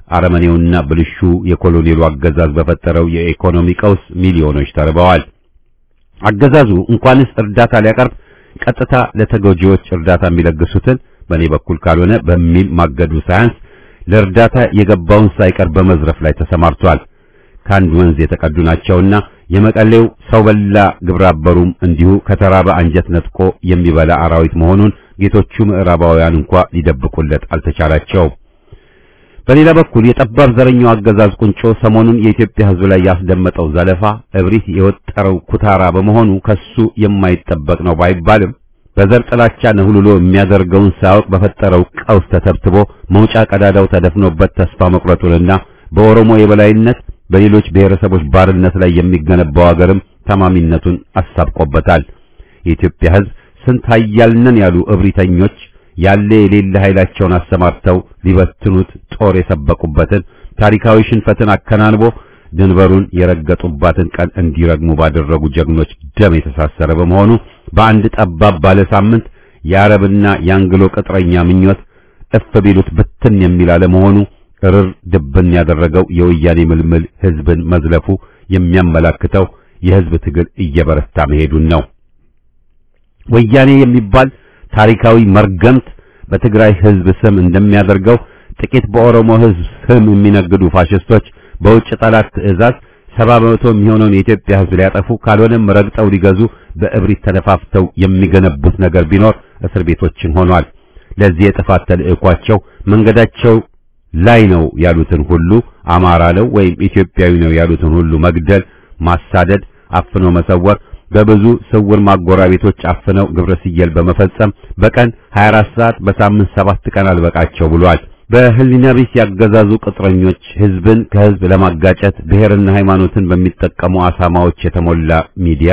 አረመኔውና ብልሹ የኮሎኔሉ አገዛዝ በፈጠረው የኢኮኖሚ ቀውስ ሚሊዮኖች ተርበዋል። አገዛዙ እንኳንስ እርዳታ ሊያቀርብ ቀጥታ ለተጎጂዎች እርዳታ የሚለግሱትን በእኔ በኩል ካልሆነ በሚል ማገዱ ሳያንስ ለእርዳታ የገባውን ሳይቀር በመዝረፍ ላይ ተሰማርቷል። ከአንድ ወንዝ የተቀዱ ናቸውና የመቀሌው ሰው በላ ግብረ አበሩም እንዲሁ ከተራበ አንጀት ነጥቆ የሚበላ አራዊት መሆኑን ጌቶቹ ምዕራባውያን እንኳ ሊደብቁለት አልተቻላቸውም። በሌላ በኩል የጠባብ ዘረኛው አገዛዝ ቁንጮ ሰሞኑን የኢትዮጵያ ሕዝብ ላይ ያስደመጠው ዘለፋ እብሪት የወጠረው ኩታራ በመሆኑ ከሱ የማይጠበቅ ነው ባይባልም በዘር ጥላቻ ነህሉሎ የሚያደርገውን ሳያውቅ በፈጠረው ቀውስ ተተብትቦ መውጫ ቀዳዳው ተደፍኖበት ተስፋ መቁረጡንና በኦሮሞ የበላይነት በሌሎች ብሔረሰቦች ባርነት ላይ የሚገነባው አገርም ተማሚነቱን አሳብቆበታል። የኢትዮጵያ ሕዝብ ስንት ኃያልነን ያሉ እብሪተኞች ያለ የሌለ ኃይላቸውን አሰማርተው ሊበትኑት ጦር የሰበቁበትን ታሪካዊ ሽንፈትን አከናንቦ ድንበሩን የረገጡባትን ቀን እንዲረግሙ ባደረጉ ጀግኖች ደም የተሳሰረ በመሆኑ በአንድ ጠባብ ባለ ሳምንት የአረብና የአንግሎ ቅጥረኛ ምኞት እፍ ቢሉት ብትን የሚል አለመሆኑ እርር ድብን ያደረገው የወያኔ ምልምል ህዝብን መዝለፉ የሚያመላክተው የህዝብ ትግል እየበረታ መሄዱን ነው። ወያኔ የሚባል ታሪካዊ መርገምት በትግራይ ህዝብ ስም እንደሚያደርገው ጥቂት በኦሮሞ ህዝብ ስም የሚነግዱ ፋሽስቶች በውጭ ጠላት ትዕዛዝ ሰባ በመቶ የሚሆነውን የኢትዮጵያ ህዝብ ሊያጠፉ ካልሆነም ረግጠው ሊገዙ በእብሪት ተነፋፍተው የሚገነቡት ነገር ቢኖር እስር ቤቶችን ሆኗል። ለዚህ የጥፋት ተልዕኳቸው መንገዳቸው ላይ ነው ያሉትን ሁሉ አማራ ነው ወይም ኢትዮጵያዊ ነው ያሉትን ሁሉ መግደል፣ ማሳደድ፣ አፍኖ መሰወር በብዙ ስውር ማጎራ ቤቶች አፍነው ግብረ ስየል በመፈጸም በቀን 24 ሰዓት በሳምንት ሰባት ቀን አልበቃቸው ብሏል። በህሊና ቢስ ያገዛዙ ቅጥረኞች ህዝብን ከህዝብ ለማጋጨት ብሔርና ሃይማኖትን በሚጠቀሙ አሳማዎች የተሞላ ሚዲያ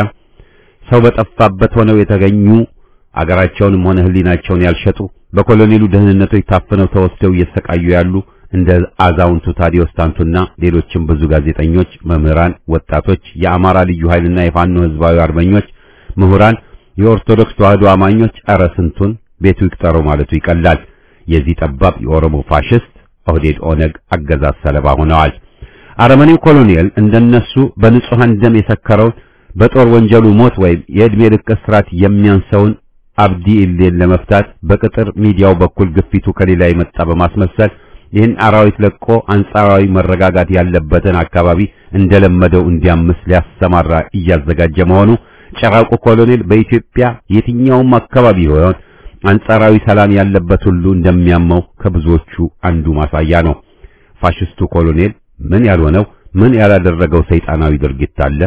ሰው በጠፋበት ሆነው የተገኙ አገራቸውንም ሆነ ህሊናቸውን ያልሸጡ በኮሎኔሉ ደህንነቶች ታፍነው ተወስደው እየሰቃዩ ያሉ እንደ አዛውንቱ ታዲዮስ ታንቱና ሌሎችም ብዙ ጋዜጠኞች፣ መምህራን፣ ወጣቶች፣ የአማራ ልዩ ኃይልና የፋኖ ህዝባዊ አርበኞች፣ ምሁራን፣ የኦርቶዶክስ ተዋህዶ አማኞች ኧረ ስንቱን ቤቱ ይቅጠረው ማለቱ ይቀላል። የዚህ ጠባብ የኦሮሞ ፋሽስት ኦህዴድ ኦነግ አገዛዝ ሰለባ ሆነዋል። አረመኔው ኮሎኔል እንደነሱ በንጹሃን ደም የሰከረውን በጦር ወንጀሉ ሞት ወይም የዕድሜ ልክ እስራት የሚያንሰውን አብዲ ኢሌን ለመፍታት በቅጥር ሚዲያው በኩል ግፊቱ ከሌላ የመጣ በማስመሰል ይህን አራዊት ለቆ አንጻራዊ መረጋጋት ያለበትን አካባቢ እንደለመደው እንዲያምስ ሊያሰማራ እያዘጋጀ መሆኑ ጨራቁ ኮሎኔል በኢትዮጵያ የትኛውም አካባቢ ይሆን አንጻራዊ ሰላም ያለበት ሁሉ እንደሚያመው ከብዙዎቹ አንዱ ማሳያ ነው። ፋሽስቱ ኮሎኔል ምን ያልሆነው ምን ያላደረገው ሰይጣናዊ ድርጊት አለ?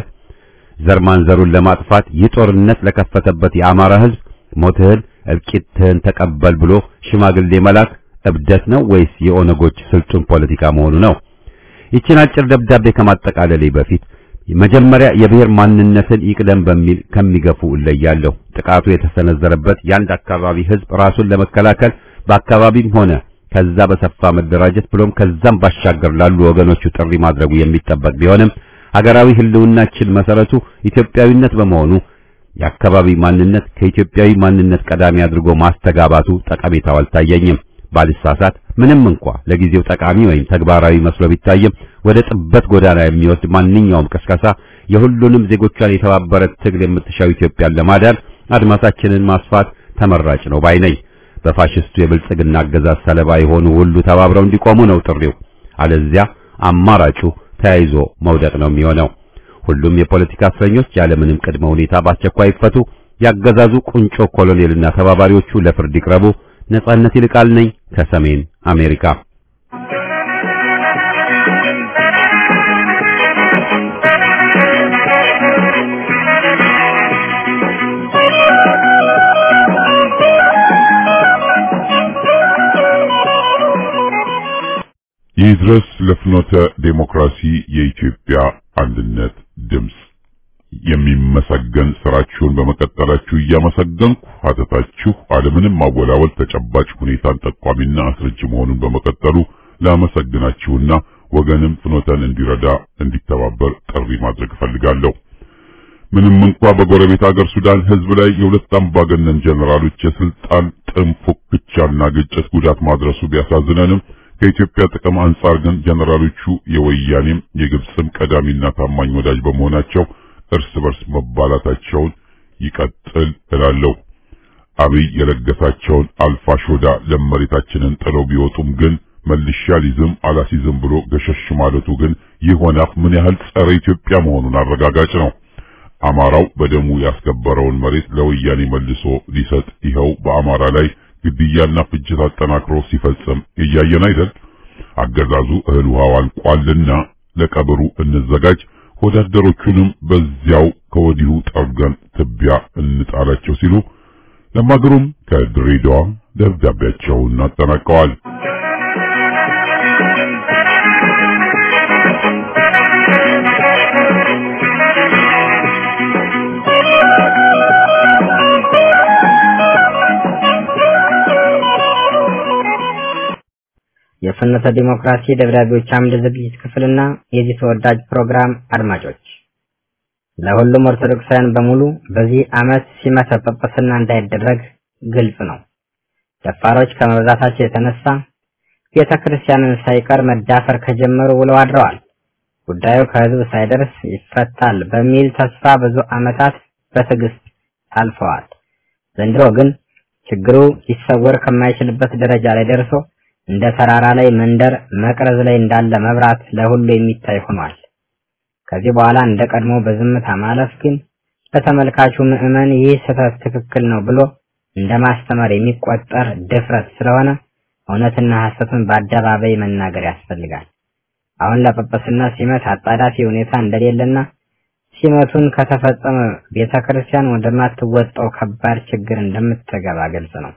ዘር ማንዘሩን ለማጥፋት ይህ ጦርነት ለከፈተበት የአማራ ህዝብ ሞትህን እልቂትህን ተቀበል ብሎ ሽማግሌ መላክ እብደት ነው ወይስ የኦነጎች ስልጡን ፖለቲካ መሆኑ ነው? ይችን አጭር ደብዳቤ ከማጠቃለሌ በፊት መጀመሪያ የብሔር ማንነትን ይቅደም በሚል ከሚገፉ እለያለሁ። ጥቃቱ የተሰነዘረበት የአንድ አካባቢ ህዝብ ራሱን ለመከላከል በአካባቢም ሆነ ከዛ በሰፋ መደራጀት ብሎም ከዛም ባሻገር ላሉ ወገኖቹ ጥሪ ማድረጉ የሚጠበቅ ቢሆንም ሀገራዊ ህልውናችን መሰረቱ ኢትዮጵያዊነት በመሆኑ የአካባቢ ማንነት ከኢትዮጵያዊ ማንነት ቀዳሚ አድርጎ ማስተጋባቱ ጠቀሜታው አልታየኝም። ባልሳሳት ምንም እንኳ ለጊዜው ጠቃሚ ወይም ተግባራዊ መስሎ ቢታይም ወደ ጥበት ጎዳና የሚወስድ ማንኛውም ቅስቀሳ የሁሉንም ዜጎቿን የተባበረ ትግል የምትሻው ኢትዮጵያን ለማዳን አድማሳችንን ማስፋት ተመራጭ ነው ባይ ነኝ። በፋሽስቱ የብልጽግና አገዛዝ ሰለባ የሆኑ ሁሉ ተባብረው እንዲቆሙ ነው ጥሪው። አለዚያ አማራጩ ተያይዞ መውደቅ ነው የሚሆነው። ሁሉም የፖለቲካ እስረኞች ያለምንም ቅድመ ሁኔታ በአስቸኳይ ይፈቱ። ያገዛዙ ቁንጮ ኮሎኔልና ተባባሪዎቹ ለፍርድ ይቅረቡ። ነጻነት ይልቃል ነኝ ከሰሜን አሜሪካ። ይድረስ ለፍኖተ ዴሞክራሲ የኢትዮጵያ አንድነት ድምፅ የሚመሰገን ስራችሁን በመቀጠላችሁ እያመሰገንኩ ሀተታችሁ አለምንም ማወላወል ተጨባጭ ሁኔታን ጠቋሚና አስረጅ መሆኑን በመቀጠሉ ላመሰግናችሁና ወገንም ፍኖተን እንዲረዳ እንዲተባበር ጥሪ ማድረግ እፈልጋለሁ። ምንም እንኳ በጎረቤት ሀገር ሱዳን ህዝብ ላይ የሁለት አምባገነን ጀነራሎች የስልጣን ጥም ፉክቻና ግጭት ጉዳት ማድረሱ ቢያሳዝነንም ከኢትዮጵያ ጥቅም አንጻር ግን ጀነራሎቹ የወያኔም የግብፅም ቀዳሚና ታማኝ ወዳጅ በመሆናቸው እርስ በርስ መባላታቸውን ይቀጥል እላለሁ። አብይ የለገሳቸውን አልፋ ሾዳ ለመሬታችንን ጥለው ቢወጡም ግን መልሻ ሊዝም አላሲዝም ብሎ ገሸሽ ማለቱ ግን ይህ ወናፍ ምን ያህል ጸረ ኢትዮጵያ መሆኑን አረጋጋጭ ነው። አማራው በደሙ ያስከበረውን መሬት ለወያኔ መልሶ ሊሰጥ ይኸው በአማራ ላይ ግድያና ፍጅት አጠናክሮ ሲፈጽም እያየን አይደል? አገዛዙ እህል ውሃው አልቋልና ለቀብሩ እንዘጋጅ፣ ወዳደሮቹንም በዚያው ከወዲሁ ጠርገን ትቢያ እንጣላቸው ሲሉ ለማገሩም ከድሬዳዋ ደብዳቤያቸውን አጠናቀዋል። የፍኖተ ዲሞክራሲ ደብዳቤዎች አምድ ዝግጅት ክፍልና የዚህ ተወዳጅ ፕሮግራም አድማጮች ለሁሉም ኦርቶዶክሳውያን በሙሉ በዚህ ዓመት ሲመተ ጵጵስና እንዳይደረግ ግልጽ ነው። ደፋሮች ከመብዛታቸው የተነሳ ቤተ ክርስቲያንን ሳይቀር መዳፈር ከጀመሩ ውለው አድረዋል። ጉዳዩ ከሕዝብ ሳይደርስ ይፈታል በሚል ተስፋ ብዙ ዓመታት በትዕግስት ታልፈዋል። ዘንድሮ ግን ችግሩ ሊሰወር ከማይችልበት ደረጃ ላይ ደርሶ እንደ ተራራ ላይ መንደር መቅረዝ ላይ እንዳለ መብራት ለሁሉ የሚታይ ሆኗል። ከዚህ በኋላ እንደ ቀድሞ በዝምታ ማለፍ ግን ለተመልካቹ ምዕመን ይህ ስህተት ትክክል ነው ብሎ እንደ ማስተማር የሚቆጠር ድፍረት ስለሆነ እውነትና ሐሰቱን በአደባባይ መናገር ያስፈልጋል። አሁን ለጵጵስና ሲመት አጣዳፊ ሁኔታ እንደሌለና ሲመቱን ከተፈጸመ ቤተ ክርስቲያን ወደማትወጣው ከባድ ችግር እንደምትገባ ግልጽ ነው።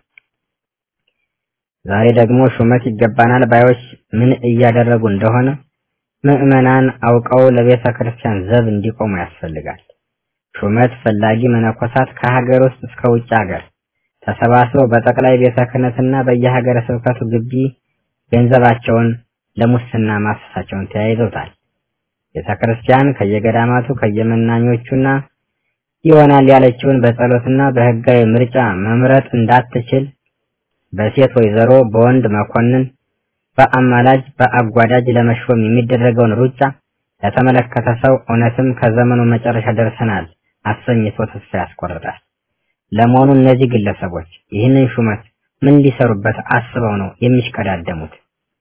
ዛሬ ደግሞ ሹመት ይገባናል ባዮች ምን እያደረጉ እንደሆነ ምዕመናን አውቀው ለቤተ ክርስቲያን ዘብ እንዲቆሙ ያስፈልጋል። ሹመት ፈላጊ መነኮሳት ከሀገር ውስጥ እስከ ውጭ ሀገር ተሰባስበው በጠቅላይ ቤተ ክህነትና በየሀገረ ስብከቱ ግቢ ገንዘባቸውን ለሙስና ማፍሰሳቸውን ተያይዘውታል። ቤተ ክርስቲያን ከየገዳማቱ ከየመናኞቹና ይሆናል ያለችውን በጸሎትና በሕጋዊ ምርጫ መምረጥ እንዳትችል በሴት ወይዘሮ በወንድ መኮንን በአማላጅ በአጓዳጅ ለመሾም የሚደረገውን ሩጫ ለተመለከተ ሰው እውነትም ከዘመኑ መጨረሻ ደርሰናል አሰኝቶ ተስፋ ያስቆርጣል። ለመሆኑ እነዚህ ግለሰቦች ይህንን ሹመት ምን ሊሰሩበት አስበው ነው የሚሽቀዳደሙት?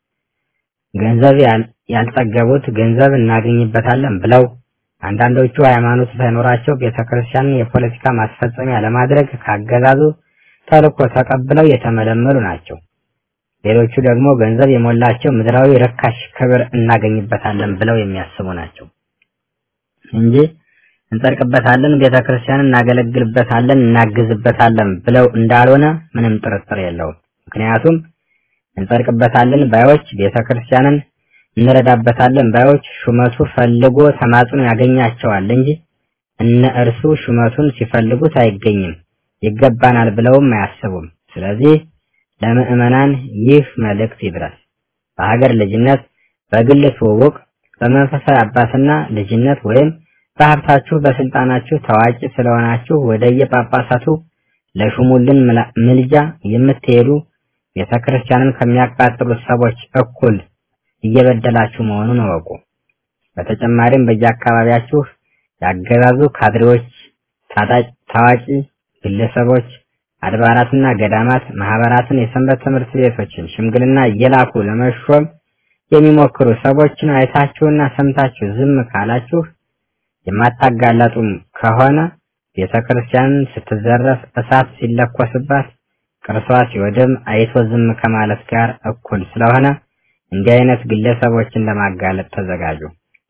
ገንዘብ ያልጠገቡት ገንዘብ እናገኝበታለን ብለው አንዳንዶቹ ሃይማኖት ሳይኖራቸው ቤተክርስቲያንን የፖለቲካ ማስፈጸሚያ ለማድረግ ካገዛዙ ተልኮ ተቀብለው የተመለመሉ ናቸው። ሌሎቹ ደግሞ ገንዘብ የሞላቸው ምድራዊ ርካሽ ክብር እናገኝበታለን ብለው የሚያስቡ ናቸው እንጂ እንጸድቅበታለን፣ ቤተክርስቲያንን እናገለግልበታለን፣ እናግዝበታለን ብለው እንዳልሆነ ምንም ጥርጥር የለውም። ምክንያቱም እንጸድቅበታለን ባዮች፣ ቤተክርስቲያንን እንረዳበታለን ባዮች ሹመቱ ፈልጎ ተማጽኖ ያገኛቸዋል እንጂ እነ እርሱ ሹመቱን ሲፈልጉት አይገኝም። ይገባናል ብለውም አያስቡም። ስለዚህ ለምዕመናን ይህ መልእክት ይድረስ። በሀገር ልጅነት፣ በግል ትውውቅ፣ በመንፈሳዊ አባትና ልጅነት ወይም በሀብታችሁ በስልጣናችሁ ታዋቂ ስለሆናችሁ ወደ የጳጳሳቱ ለሹሙልን ምልጃ የምትሄዱ ቤተክርስቲያንን ከሚያቃጥሉት ሰዎች እኩል እየበደላችሁ መሆኑን እወቁ። በተጨማሪም በየአካባቢያችሁ ያገዛዙ ካድሬዎች፣ ታዋቂ ግለሰቦች አድባራትና ገዳማት ማህበራትን፣ የሰንበት ትምህርት ቤቶችን ሽምግልና እየላኩ ለመሾም የሚሞክሩ ሰዎችን አይታችሁና ሰምታችሁ ዝም ካላችሁ የማታጋለጡም ከሆነ ቤተክርስቲያንን ስትዘረፍ እሳት ሲለኮስባት ቅርሷ ሲወድም አይቶ ዝም ከማለት ጋር እኩል ስለሆነ እንዲህ አይነት ግለሰቦችን ለማጋለጥ ተዘጋጁ።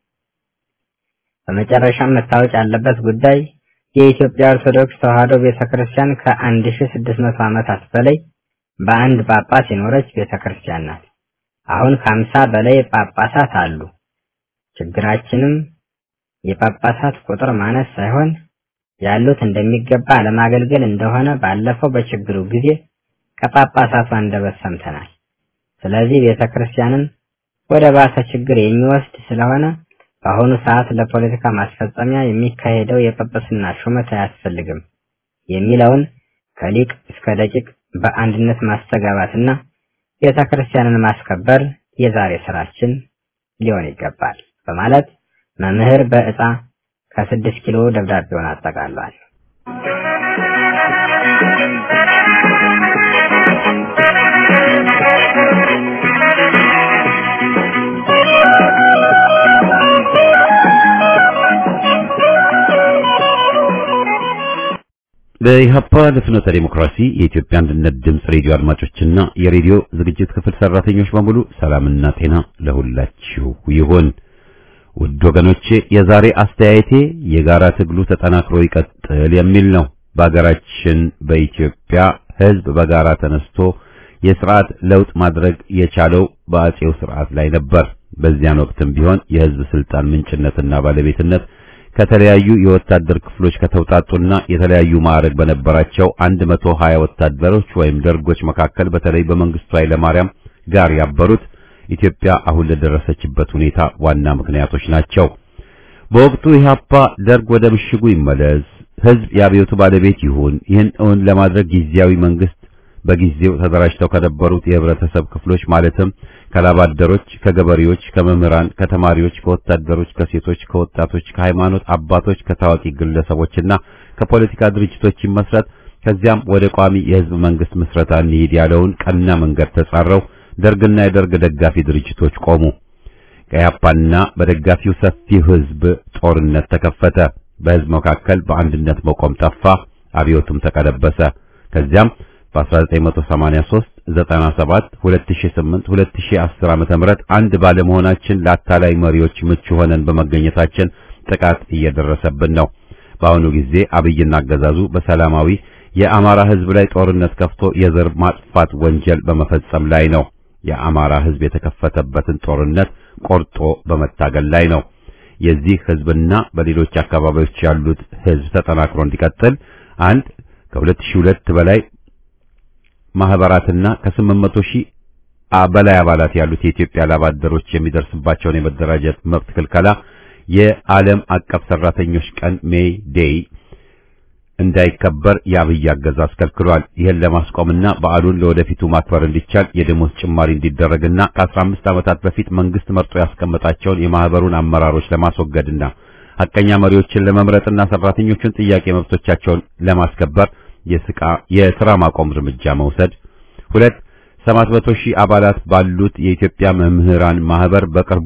በመጨረሻም መታወቅ ያለበት ጉዳይ የኢትዮጵያ ኦርቶዶክስ ተዋሕዶ ቤተክርስቲያን ከ1600 ዓመታት በላይ በአንድ ጳጳስ የኖረች ቤተክርስቲያን ናት። አሁን ከአምሳ በላይ ጳጳሳት አሉ። ችግራችንም የጳጳሳት ቁጥር ማነስ ሳይሆን ያሉት እንደሚገባ ለማገልገል እንደሆነ ባለፈው በችግሩ ጊዜ ከጳጳሳቱ አንደበት ሰምተናል። ስለዚህ ቤተክርስቲያንን ወደ ባሰ ችግር የሚወስድ ስለሆነ በአሁኑ ሰዓት ለፖለቲካ ማስፈጸሚያ የሚካሄደው የጵጵስና ሹመት አያስፈልግም የሚለውን ከሊቅ እስከ ደቂቅ በአንድነት ማስተጋባትና ቤተ ክርስቲያንን ማስከበር የዛሬ ስራችን ሊሆን ይገባል በማለት መምህር በዕጣ ከስድስት ኪሎ ደብዳቤውን አጠቃሏል። በኢህአፓ ለፍኖተ ዴሞክራሲ የኢትዮጵያ አንድነት ድምፅ ሬዲዮ አድማጮችና የሬዲዮ ዝግጅት ክፍል ሰራተኞች በሙሉ ሰላምና ጤና ለሁላችሁ ይሁን። ውድ ወገኖቼ የዛሬ አስተያየቴ የጋራ ትግሉ ተጠናክሮ ይቀጥል የሚል ነው። በሀገራችን በኢትዮጵያ ሕዝብ በጋራ ተነስቶ የስርዓት ለውጥ ማድረግ የቻለው በአጼው ስርዓት ላይ ነበር። በዚያን ወቅትም ቢሆን የሕዝብ ስልጣን ምንጭነትና ባለቤትነት ከተለያዩ የወታደር ክፍሎች ከተውጣጡና የተለያዩ ማዕረግ በነበራቸው 120 ወታደሮች ወይም ደርጎች መካከል በተለይ በመንግስቱ ኃይለ ማርያም ጋር ያበሩት ኢትዮጵያ አሁን ለደረሰችበት ሁኔታ ዋና ምክንያቶች ናቸው። በወቅቱ ኢህአፓ ደርግ ወደ ምሽጉ ይመለስ፣ ህዝብ የአብዮቱ ባለቤት ይሁን፣ ይህን እውን ለማድረግ ጊዜያዊ መንግስት በጊዜው ተደራጅተው ከነበሩት የህብረተሰብ ክፍሎች ማለትም ከላባደሮች፣ ከገበሬዎች፣ ከመምህራን፣ ከተማሪዎች፣ ከወታደሮች፣ ከሴቶች፣ ከወጣቶች፣ ከሃይማኖት አባቶች፣ ከታዋቂ ግለሰቦችና ከፖለቲካ ድርጅቶች ይመስረት ከዚያም ወደ ቋሚ የህዝብ መንግስት ምስረታ እንሂድ ያለውን ቀና መንገድ ተጻረው ደርግና የደርግ ደጋፊ ድርጅቶች ቆሙ። ከያፓና በደጋፊው ሰፊው ህዝብ ጦርነት ተከፈተ። በህዝብ መካከል በአንድነት መቆም ጠፋ። አብዮቱም ተቀለበሰ። ከዚያም በ1983 97 2008 2010 ዓመተ ምህረት አንድ ባለመሆናችን ለአታላይ መሪዎች ምቹ ሆነን በመገኘታችን ጥቃት እየደረሰብን ነው። በአሁኑ ጊዜ አብይና አገዛዙ በሰላማዊ የአማራ ህዝብ ላይ ጦርነት ከፍቶ የዘር ማጥፋት ወንጀል በመፈጸም ላይ ነው። የአማራ ህዝብ የተከፈተበትን ጦርነት ቆርጦ በመታገል ላይ ነው። የዚህ ህዝብና በሌሎች አካባቢዎች ያሉት ህዝብ ተጠናክሮ እንዲቀጥል አንድ ከ2002 በላይ ማህበራትና ከ800 ሺህ በላይ አባላት ያሉት የኢትዮጵያ ላባደሮች የሚደርስባቸውን የመደራጀት መብት ክልከላ የዓለም አቀፍ ሰራተኞች ቀን ሜይ ዴይ እንዳይከበር የአብይ አገዛዝ ከልክሏል። ይህን ለማስቆምና በዓሉን ለወደፊቱ ማክበር እንዲቻል የደሞዝ ጭማሪ እንዲደረግና ከ15 ዓመታት በፊት መንግስት መርጦ ያስቀመጣቸውን የማህበሩን አመራሮች ለማስወገድና ሐቀኛ መሪዎችን ለመምረጥና ሰራተኞቹን ጥያቄ መብቶቻቸውን ለማስከበር የስቃ የሥራ ማቆም እርምጃ መውሰድ። ሁለት 700 ሺህ አባላት ባሉት የኢትዮጵያ መምህራን ማህበር በቅርቡ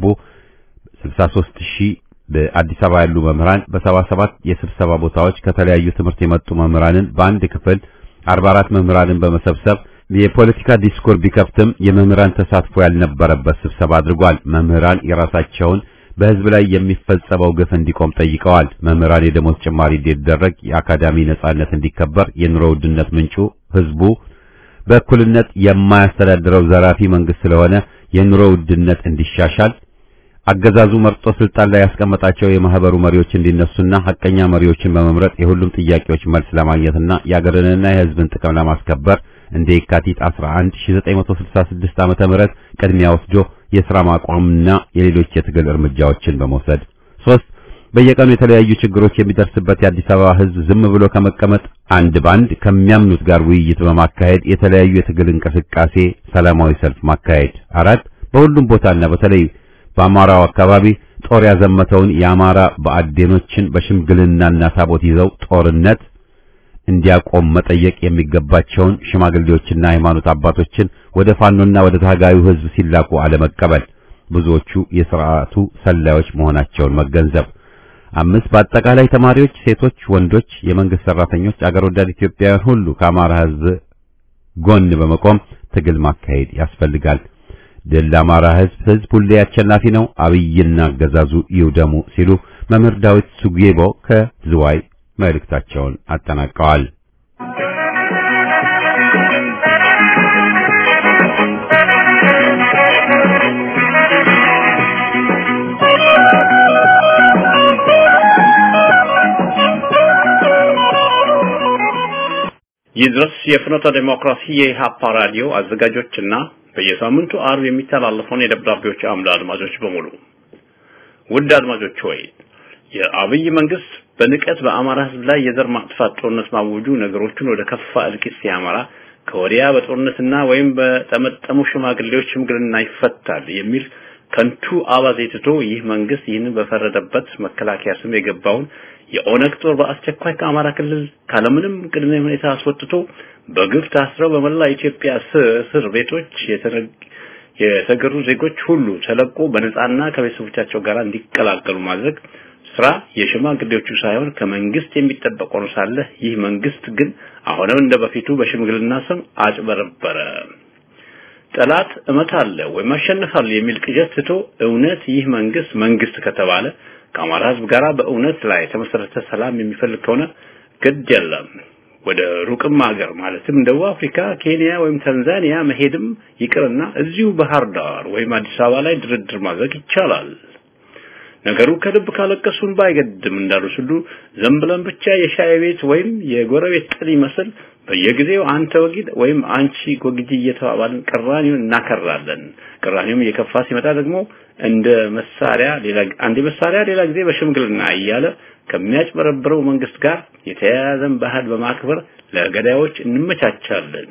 63 ሺህ በአዲስ አበባ ያሉ መምህራን በ77 የስብሰባ ቦታዎች ከተለያዩ ትምህርት የመጡ መምህራንን በአንድ ክፍል 44 መምህራንን በመሰብሰብ የፖለቲካ ዲስኮር ቢከፍትም የመምህራን ተሳትፎ ያልነበረበት ስብሰባ አድርጓል። መምህራን የራሳቸውን በህዝብ ላይ የሚፈጸመው ግፍ እንዲቆም ጠይቀዋል። መምህራን የደሞዝ ጭማሪ እንዲደረግ፣ የአካዳሚ ነጻነት እንዲከበር፣ የኑሮ ውድነት ምንጩ ህዝቡ በእኩልነት የማያስተዳድረው ዘራፊ መንግስት ስለሆነ የኑሮ ውድነት እንዲሻሻል አገዛዙ መርጦ ስልጣን ላይ ያስቀመጣቸው የማህበሩ መሪዎች እንዲነሱና ሐቀኛ መሪዎችን በመምረጥ የሁሉም ጥያቄዎች መልስ ለማግኘትና የአገርንና የህዝብን ጥቅም ለማስከበር እንደ የካቲት 11 1966 ዓመተ ምህረት ቅድሚያ ወስዶ የሥራ ማቋምና የሌሎች የትግል እርምጃዎችን በመውሰድ ሶስት በየቀኑ የተለያዩ ችግሮች የሚደርስበት የአዲስ አበባ ህዝብ ዝም ብሎ ከመቀመጥ አንድ ባንድ ከሚያምኑት ጋር ውይይት በማካሄድ የተለያዩ የትግል እንቅስቃሴ፣ ሰላማዊ ሰልፍ ማካሄድ። አራት በሁሉም ቦታና በተለይ በአማራው አካባቢ ጦር ያዘመተውን የአማራ በአዴኖችን በሽምግልናና ታቦት ይዘው ጦርነት እንዲያቆም መጠየቅ የሚገባቸውን ሽማግሌዎችና ሃይማኖት አባቶችን ወደ ፋኖና ወደ ታጋዩ ህዝብ ሲላኩ አለመቀበል፣ ብዙዎቹ የሥርዓቱ ሰላዮች መሆናቸውን መገንዘብ። አምስት በአጠቃላይ ተማሪዎች፣ ሴቶች፣ ወንዶች፣ የመንግስት ሰራተኞች፣ አገር ወዳድ ኢትዮጵያውያን ሁሉ ከአማራ ህዝብ ጎን በመቆም ትግል ማካሄድ ያስፈልጋል። ድል ለአማራ ህዝብ፣ ህዝብ ሁሌ አሸናፊ ነው፣ አብይና አገዛዙ ይውደሙ ሲሉ መምህር ዳዊት ሱጌቦ ከዝዋይ መልእክታቸውን አጠናቀዋል። ይድረስ የፍኖተ ዴሞክራሲ የኢሃፓ ራዲዮ አዘጋጆችና በየሳምንቱ አርብ የሚተላለፈውን የደብዳቤዎች አምድ አድማጮች በሙሉ ውድ አድማጮች ሆይ የአብይ መንግስት በንቀት በአማራ ህዝብ ላይ የዘር ማጥፋት ጦርነት ማወጁ ነገሮችን ወደ ከፋ እልቂት ሲያመራ ከወዲያ በጦርነትና ወይም በጠመጠሙ ሽማግሌዎች ሽምግልና ይፈታል የሚል ከንቱ አባዜ ትቶ ይህ መንግስት ይህንን በፈረደበት መከላከያ ስም የገባውን የኦነግ ጦር በአስቸኳይ ከአማራ ክልል ካለምንም ቅድመ ሁኔታ አስወጥቶ በግፍ ታስረው በመላ ኢትዮጵያ እስር ቤቶች የተገሩ ዜጎች ሁሉ ተለቆ በነጻና ከቤተሰቦቻቸው ጋር እንዲቀላቀሉ ማድረግ ስራ የሽማግሌዎቹ ሳይሆን ከመንግስት የሚጠበቅ ሆኖ ሳለ ይህ መንግስት ግን አሁንም እንደ በፊቱ በሽምግልና ስም አጭበረበረ። ጠላት እመታለሁ ወይም አሸንፋለሁ የሚል ቅዠት ትቶ እውነት ይህ መንግስት መንግስት ከተባለ ከአማራ ህዝብ ጋር በእውነት ላይ የተመሰረተ ሰላም የሚፈልግ ከሆነ ግድ የለም ወደ ሩቅም ሀገር ማለትም ደቡብ አፍሪካ፣ ኬንያ ወይም ታንዛኒያ መሄድም ይቅርና እዚሁ ባህር ዳር ወይም አዲስ አበባ ላይ ድርድር ማድረግ ይቻላል። ነገሩ ከልብ ካለቀሱን ባይገድም እንዳሉት ሁሉ ዝም ብለን ብቻ የሻይ ቤት ወይም የጎረቤት ጥል ይመስል በየጊዜው አንተ ወጊድ ወይም አንቺ ጎግጂ እየተባባልን ቅራኔውን እናከራለን። ቅራኔውም እየከፋ ሲመጣ ደግሞ እንደ መሳሪያ ሌላ አንድ መሳሪያ ሌላ ጊዜ በሽምግልና እያለ ከሚያጭበረብረው መንግስት ጋር የተያያዘን ባህል በማክበር ለገዳዮች እንመቻቻለን።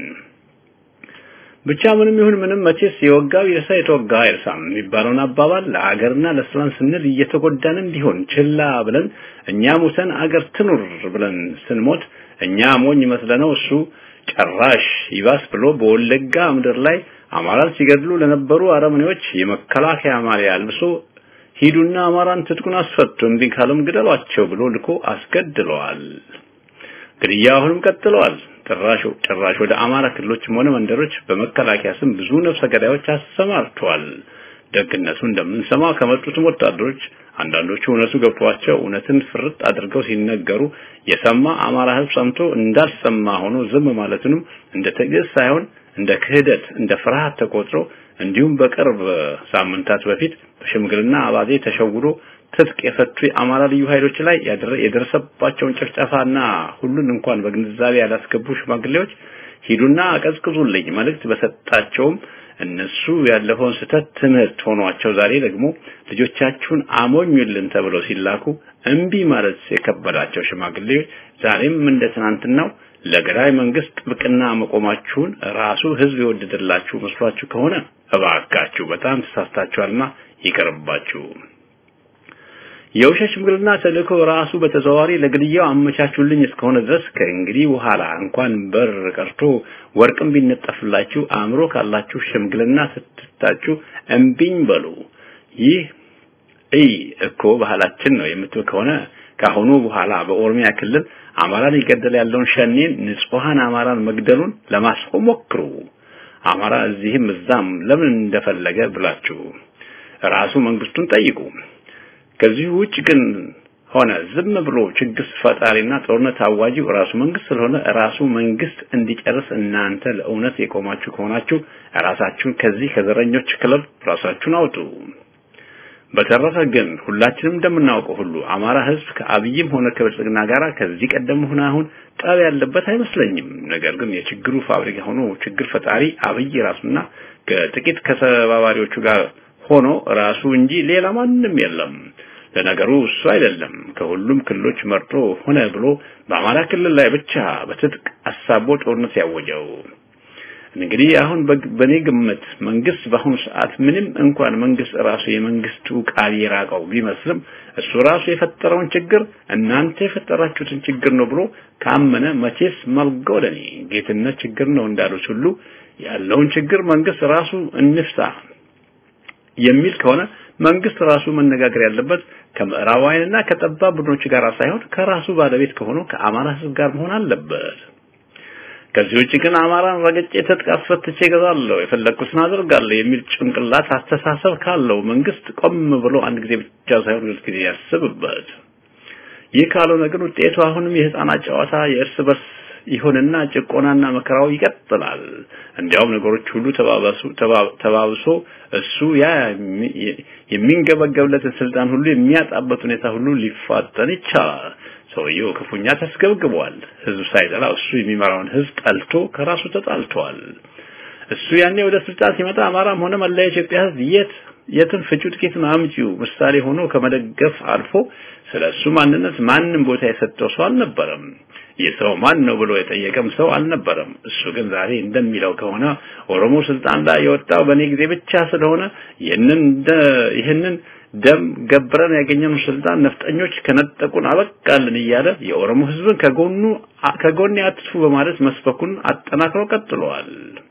ብቻ ምንም ይሁን ምንም መቼስ የወጋው ይርሳ የተወጋ አይርሳም የሚባለውን አባባል ለአገርና ለሰላም ስንል እየተጎዳንም ቢሆን ችላ ብለን እኛ ሙተን አገር ትኑር ብለን ስንሞት እኛ ሞኝ መስለነው እሱ ጨራሽ ይባስ ብሎ በወለጋ ምድር ላይ አማራን ሲገድሉ ለነበሩ አረመኔዎች የመከላከያ ማሊያ አልብሶ ሂዱና አማራን ትጥቁን አስፈቱ እምቢ ካለም ግደሏቸው ብሎ ልኮ አስገድለዋል። ግድያ አሁንም ቀጥለዋል። ጭራሽ ጭራሽ ወደ አማራ ክልሎችም ሆነ መንደሮች በመከላከያ ስም ብዙ ነፍሰ ገዳዮች አሰማርተዋል። ደግነቱ እንደምንሰማ ከመጡትም ወታደሮች አንዳንዶቹ እውነቱ ገብቷቸው እውነትን ፍርጥ አድርገው ሲነገሩ የሰማ አማራ ሕዝብ ሰምቶ እንዳልሰማ ሆኖ ዝም ማለቱንም እንደ ትዕግስት ሳይሆን እንደ ክህደት፣ እንደ ፍርሃት ተቆጥሮ እንዲሁም በቅርብ ሳምንታት በፊት በሽምግልና አባዜ ተሸውዶ ትጥቅ የፈቱ የአማራ ልዩ ኃይሎች ላይ የደረሰባቸውን ጭፍጨፋና ሁሉን እንኳን በግንዛቤ ያላስገቡ ሽማግሌዎች ሂዱና አቀዝቅዙልኝ መልእክት በሰጣቸውም እነሱ ያለፈውን ስህተት ትምህርት ሆኗቸው ዛሬ ደግሞ ልጆቻችሁን አሞኙልን ተብለው ሲላኩ እምቢ ማለት የከበዳቸው ሽማግሌዎች ዛሬም እንደ ትናንትናው ለገዳይ መንግስት ጥብቅና መቆማችሁን ራሱ ህዝብ የወደደላችሁ መስሏችሁ ከሆነ እባካችሁ በጣም ተሳስታችኋልና ይቀርባችሁ። የውሸት ሽምግልና ተልእኮ ራሱ በተዘዋዋሪ ለግድያው አመቻቹልኝ እስከሆነ ድረስ ከእንግዲህ በኋላ እንኳን በር ቀርቶ ወርቅም ቢነጠፍላችሁ አእምሮ ካላችሁ ሽምግልና ስትታችሁ እምቢኝ በሉ። ይህ እይ እኮ ባህላችን ነው የምትል ከሆነ ካሁኑ በኋላ በኦሮሚያ ክልል አማራን ይገደል ያለውን ሸኔን ንጹሃን አማራን መግደሉን ለማስቆም ሞክሩ። አማራ እዚህም እዛም ለምን እንደፈለገ ብላችሁ ራሱ መንግስቱን ጠይቁ። ከዚህ ውጭ ግን ሆነ ዝም ብሎ ችግር ፈጣሪና ጦርነት አዋጂው ራሱ መንግስት ስለሆነ ራሱ መንግስት እንዲጨርስ እናንተ ለእውነት የቆማችሁ ከሆናችሁ ራሳችሁን ከዚህ ከዘረኞች ክለብ ራሳችሁን አውጡ። በተረፈ ግን ሁላችንም እንደምናውቀው ሁሉ አማራ ህዝብ ከአብይም ሆነ ከብልጽግና ጋር ከዚህ ቀደም ሆነ አሁን ጠብ ያለበት አይመስለኝም። ነገር ግን የችግሩ ፋብሪካ ሆኖ ችግር ፈጣሪ አብይ ራሱና ከጥቂት ከተባባሪዎቹ ጋር ሆኖ ራሱ እንጂ ሌላ ማንም የለም። ለነገሩ እሱ አይደለም ከሁሉም ክልሎች መርጦ ሆነ ብሎ በአማራ ክልል ላይ ብቻ በትጥቅ አሳቦ ጦርነት ያወጀው። እንግዲህ አሁን በኔ ግምት መንግስት በአሁኑ ሰዓት ምንም እንኳን መንግስት ራሱ የመንግስቱ ቃል የራቀው ቢመስልም እሱ ራሱ የፈጠረውን ችግር እናንተ የፈጠራችሁትን ችግር ነው ብሎ ካመነ መቼስ መልገው ለኔ ጌትነት ችግር ነው እንዳሉት ሁሉ ያለውን ችግር መንግስት ራሱ እንፍታ የሚል ከሆነ መንግስት ራሱ መነጋገር ያለበት ከምዕራባውያንና ከጠባብ ቡድኖች ጋር ሳይሆን ከራሱ ባለቤት ከሆነው ከአማራ ህዝብ ጋር መሆን አለበት። ከዚህ ውጭ ግን አማራን ረገጬ ትጥቅ አስፈትቼ እገዛለሁ፣ የፈለግኩትን አደርጋለሁ የሚል ጭንቅላት አስተሳሰብ ካለው መንግስት ቆም ብሎ አንድ ጊዜ ብቻ ሳይሆን ሁለት ጊዜ ያስብበት። ይህ ካልሆነ ግን ውጤቱ አሁንም የህፃናት ጨዋታ የእርስ በርስ ይሁንና ጭቆናና መከራው ይቀጥላል። እንዲያውም ነገሮች ሁሉ ተባባሱ ተባብሶ እሱ ያ የሚንገበገብለትን ስልጣን ሁሉ የሚያጣበት ሁኔታ ሁሉ ሊፋጠን ይቻላል። ሰውየው ክፉኛ ተስገብግቧል። ህዝብ ሳይጠላ እሱ የሚመራውን ህዝብ ጠልቶ ከራሱ ተጣልቷል። እሱ ያኔ ወደ ስልጣን ሲመጣ አማራም ሆነ መላ ኢትዮጵያ ህዝብ የት የትም ፍጩ ጥቂትን አምጪው ምሳሌ ሆኖ ከመደገፍ አልፎ ስለ እሱ ማንነት ማንም ቦታ የሰጠው ሰው አልነበረም። ይህ ሰው ማን ነው ብሎ የጠየቀም ሰው አልነበረም። እሱ ግን ዛሬ እንደሚለው ከሆነ ኦሮሞ ስልጣን ላይ የወጣው በእኔ ጊዜ ብቻ ስለሆነ ይህንን ይህንን ደም ገብረን ያገኘነው ስልጣን ነፍጠኞች ከነጠቁን አበቃልን እያለ የኦሮሞ ህዝብን ከጎኑ ከጎን አትፉ በማለት መስበኩን አጠናክሮ ቀጥለዋል።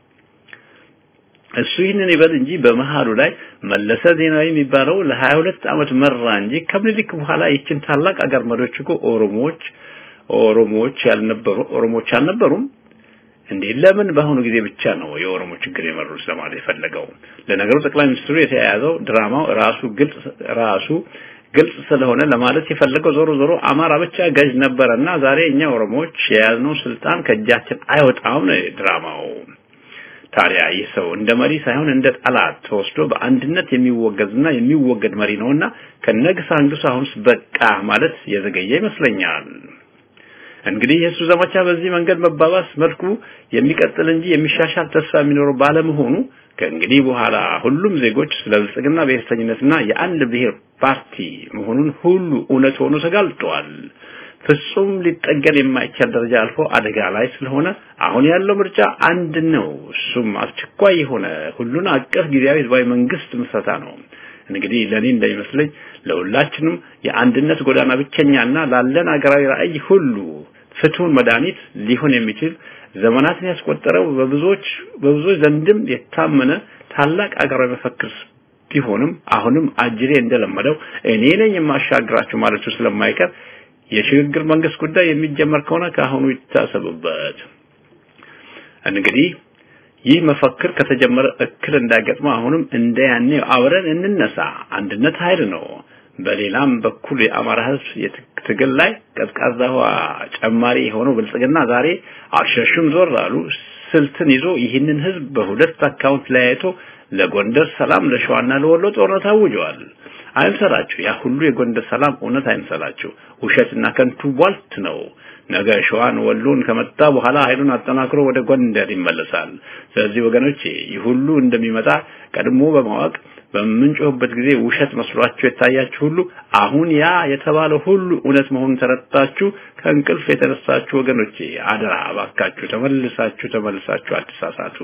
እሱ ይህንን ይበል እንጂ በመሃሉ ላይ መለሰ ዜናዊ የሚባለው ለ22 ዓመት መራ እንጂ ከምኒልክ በኋላ ይችን ታላቅ አገር መሪዎች እኮ ኦሮሞዎች ኦሮሞዎች ያልነበሩ ኦሮሞዎች አልነበሩም እንዴ? ለምን በአሁኑ ጊዜ ብቻ ነው የኦሮሞ ችግር የመሩት ለማለት የፈለገው? ለነገሩ ጠቅላይ ሚኒስትሩ የተያያዘው ድራማው ራሱ ግልጽ ራሱ ግልጽ ስለሆነ ለማለት የፈለገው ዞሮ ዞሮ አማራ ብቻ ገዥ ነበረና ዛሬ እኛ ኦሮሞዎች የያዝነው ስልጣን ከእጃችን አይወጣም ነው ድራማው። ታዲያ ይህ ሰው እንደ መሪ ሳይሆን እንደ ጠላት ተወስዶ በአንድነት የሚወገዝና የሚወገድ መሪ ነውና ከነግስ አንግሱ አሁንስ በቃ ማለት የዘገየ ይመስለኛል። እንግዲህ የእሱ ዘመቻ በዚህ መንገድ መባባስ መልኩ የሚቀጥል እንጂ የሚሻሻል ተስፋ የሚኖረው ባለመሆኑ ከእንግዲህ በኋላ ሁሉም ዜጎች ስለ ብልጽግና ብሔርተኝነትና የአንድ ብሔር ፓርቲ መሆኑን ሁሉ እውነት ሆኖ ተጋልጧል። ፍጹም ሊጠገን የማይቻል ደረጃ አልፎ አደጋ ላይ ስለሆነ አሁን ያለው ምርጫ አንድ ነው። እሱም አስቸኳይ የሆነ ሁሉን አቀፍ ጊዜያዊ ህዝባዊ መንግስት ምስረታ ነው። እንግዲህ ለኔ እንደሚመስለኝ ለሁላችንም የአንድነት ጎዳና ብቸኛና ላለን አገራዊ ራዕይ ሁሉ ፍቱን መድኃኒት ሊሆን የሚችል ዘመናትን ያስቆጠረው በብዙዎች በብዙዎች ዘንድም የታመነ ታላቅ አገራዊ መፈክር ቢሆንም አሁንም አጅሬ እንደለመደው እኔ ነኝ የማሻግራችሁ ማለቱ ስለማይቀር የሽግግር መንግስት ጉዳይ የሚጀመር ከሆነ ከአሁኑ ይታሰብበት። እንግዲህ ይህ መፈክር ከተጀመረ እክል እንዳይገጥመው አሁንም እንደ ያኔ አብረን እንነሳ። አንድነት ኃይል ነው። በሌላም በኩል የአማራ ህዝብ የትግል ላይ ቀዝቃዛ ውሃ ጨማሪ የሆነው ብልጽግና ዛሬ አልሸሹም ዞር አሉ ስልትን ይዞ ይህንን ህዝብ በሁለት አካውንት ለያይቶ ለጎንደር ሰላም ለሸዋና ለወሎ ጦርነት አውጀዋል። አይምሰላችሁ፣ ያ ሁሉ የጎንደር ሰላም እውነት አይምሰላችሁ፣ ውሸትና ከንቱ ቧልት ነው። ነገ ሸዋን ወሎን ከመጣ በኋላ ኃይሉን አጠናክሮ ወደ ጎንደር ይመለሳል። ስለዚህ ወገኖቼ ይህ ሁሉ እንደሚመጣ ቀድሞ በማወቅ በምንጮህበት ጊዜ ውሸት መስሏችሁ የታያችሁ ሁሉ አሁን ያ የተባለው ሁሉ እውነት መሆኑን ተረድታችሁ ከእንቅልፍ የተነሳችሁ ወገኖቼ አደራ እባካችሁ ተመልሳችሁ ተመልሳችሁ አትሳሳቱ።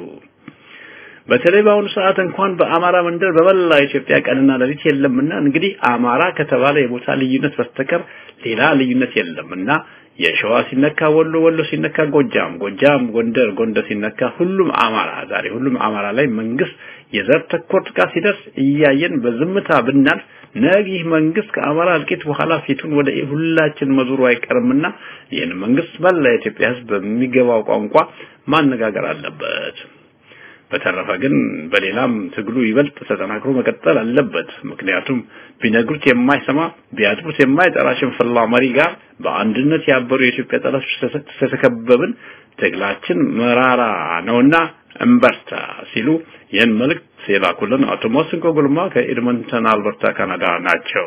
በተለይ በአሁኑ ሰዓት እንኳን በአማራ መንደር በመላ ኢትዮጵያ ቀንና ሌሊት የለምና እንግዲህ አማራ ከተባለ የቦታ ልዩነት በስተቀር ሌላ ልዩነት የለምና የሸዋ ሲነካ ወሎ፣ ወሎ ሲነካ ጎጃም፣ ጎጃም ጎንደር፣ ጎንደር ሲነካ ሁሉም አማራ ዛሬ ሁሉም አማራ ላይ መንግስት የዘር ተኮር ጥቃት ሲደርስ እያየን በዝምታ ብናልፍ ነገ ይህ መንግስት ከአማራ እልቂት በኋላ ፊቱን ወደ ሁላችን መዞሩ አይቀርምና ይህን መንግስት መላ የኢትዮጵያ ሕዝብ በሚገባው ቋንቋ ማነጋገር አለበት። በተረፈ ግን በሌላም ትግሉ ይበልጥ ተጠናክሮ መቀጠል አለበት። ምክንያቱም ቢነግሩት የማይሰማ ቢያጥሩት የማይጠራ ሽንፍላ መሪ ጋር በአንድነት ያበሩ የኢትዮጵያ ጠላቶች ስለተከበብን ትግላችን መራራ ነውና እንበርታ ሲሉ ይህን መልእክት የላኩልን አቶ ሞስንቆ ጉልማ ከኤድመንተን አልበርታ ካናዳ ናቸው።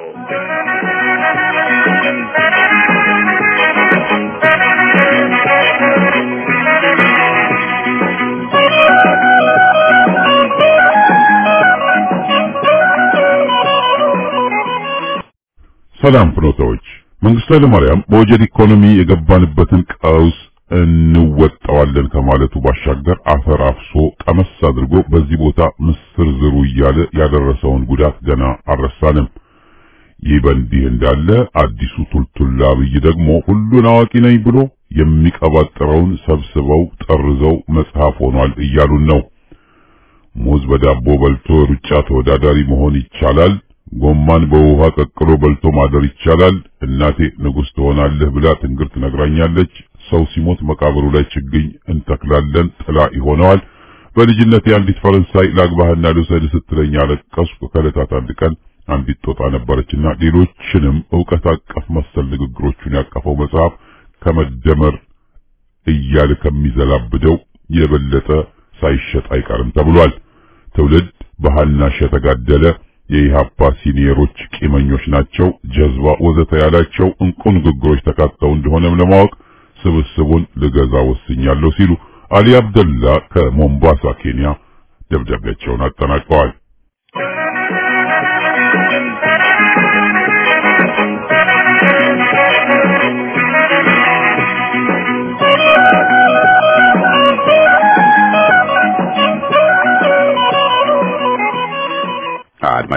ሰላም ፍኖታዎች፣ መንግስቱ ኃይለማርያም በወጀድ ኢኮኖሚ የገባንበትን ቀውስ እንወጣዋለን ከማለቱ ባሻገር አፈር አፍሶ ቀመስ አድርጎ በዚህ ቦታ ምስር ዝሩ እያለ ያደረሰውን ጉዳት ገና አልረሳንም። ይህ በእንዲህ እንዳለ አዲሱ ቱልቱላ አብይ ደግሞ ሁሉን አዋቂ ነኝ ብሎ የሚቀባጥረውን ሰብስበው ጠርዘው መጽሐፍ ሆኗል እያሉን ነው። ሙዝ በዳቦ በልቶ ሩጫ ተወዳዳሪ መሆን ይቻላል። ጎማን በውሃ ቀቅሎ በልቶ ማደር ይቻላል። እናቴ ንጉሥ ትሆናለህ ብላ ትንግርት ነግራኛለች። ሰው ሲሞት መቃብሩ ላይ ችግኝ እንተክላለን፣ ጥላ ይሆነዋል። በልጅነቴ አንዲት ፈረንሳይ ላግባህና ልውሰድ ስትለኝ አለቀስኩ። ከዕለታት አንድ ቀን አንዲት ጦጣ ነበረችና ሌሎችንም ዕውቀት አቀፍ መሰል ንግግሮቹን ያቀፈው መጽሐፍ ከመደመር እያለ ከሚዘላብደው የበለጠ ሳይሸጥ አይቀርም ተብሏል። ትውልድ በሃናሸ ተጋደለ የኢሃፓ ሲኒየሮች ቂመኞች ናቸው፣ ጀዝባ ወዘተ ያላቸው እንቁ ንግግሮች ተካተው እንደሆነም ለማወቅ ስብስቡን ልገዛ ወስኛለሁ ሲሉ አሊ አብደላ ከሞምባሳ ኬንያ ደብዳቤያቸውን አጠናቀዋል።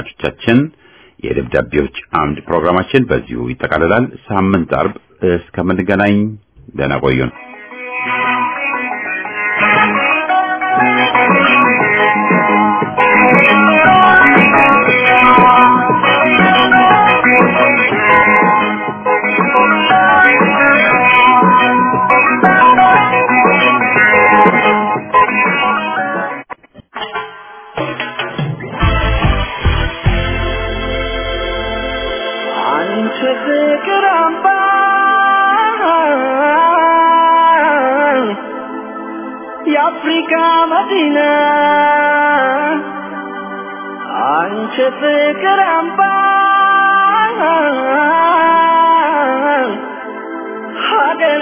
አድማጮቻችን የደብዳቤዎች አምድ ፕሮግራማችን በዚሁ ይጠቃልላል። ሳምንት አርብ እስከምንገናኝ ደህና ቆዩን። አንቺ ፍቅር አምባ የአፍሪካ መዲና አንቺ ፍቅር አምባ ሀገሬ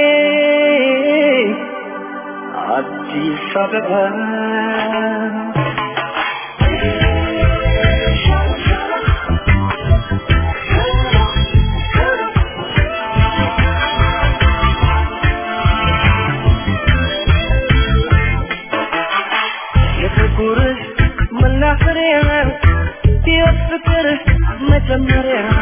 አዲስ አበባ የፍቅር መናፈሪያ የፍቅር መጀመሪያ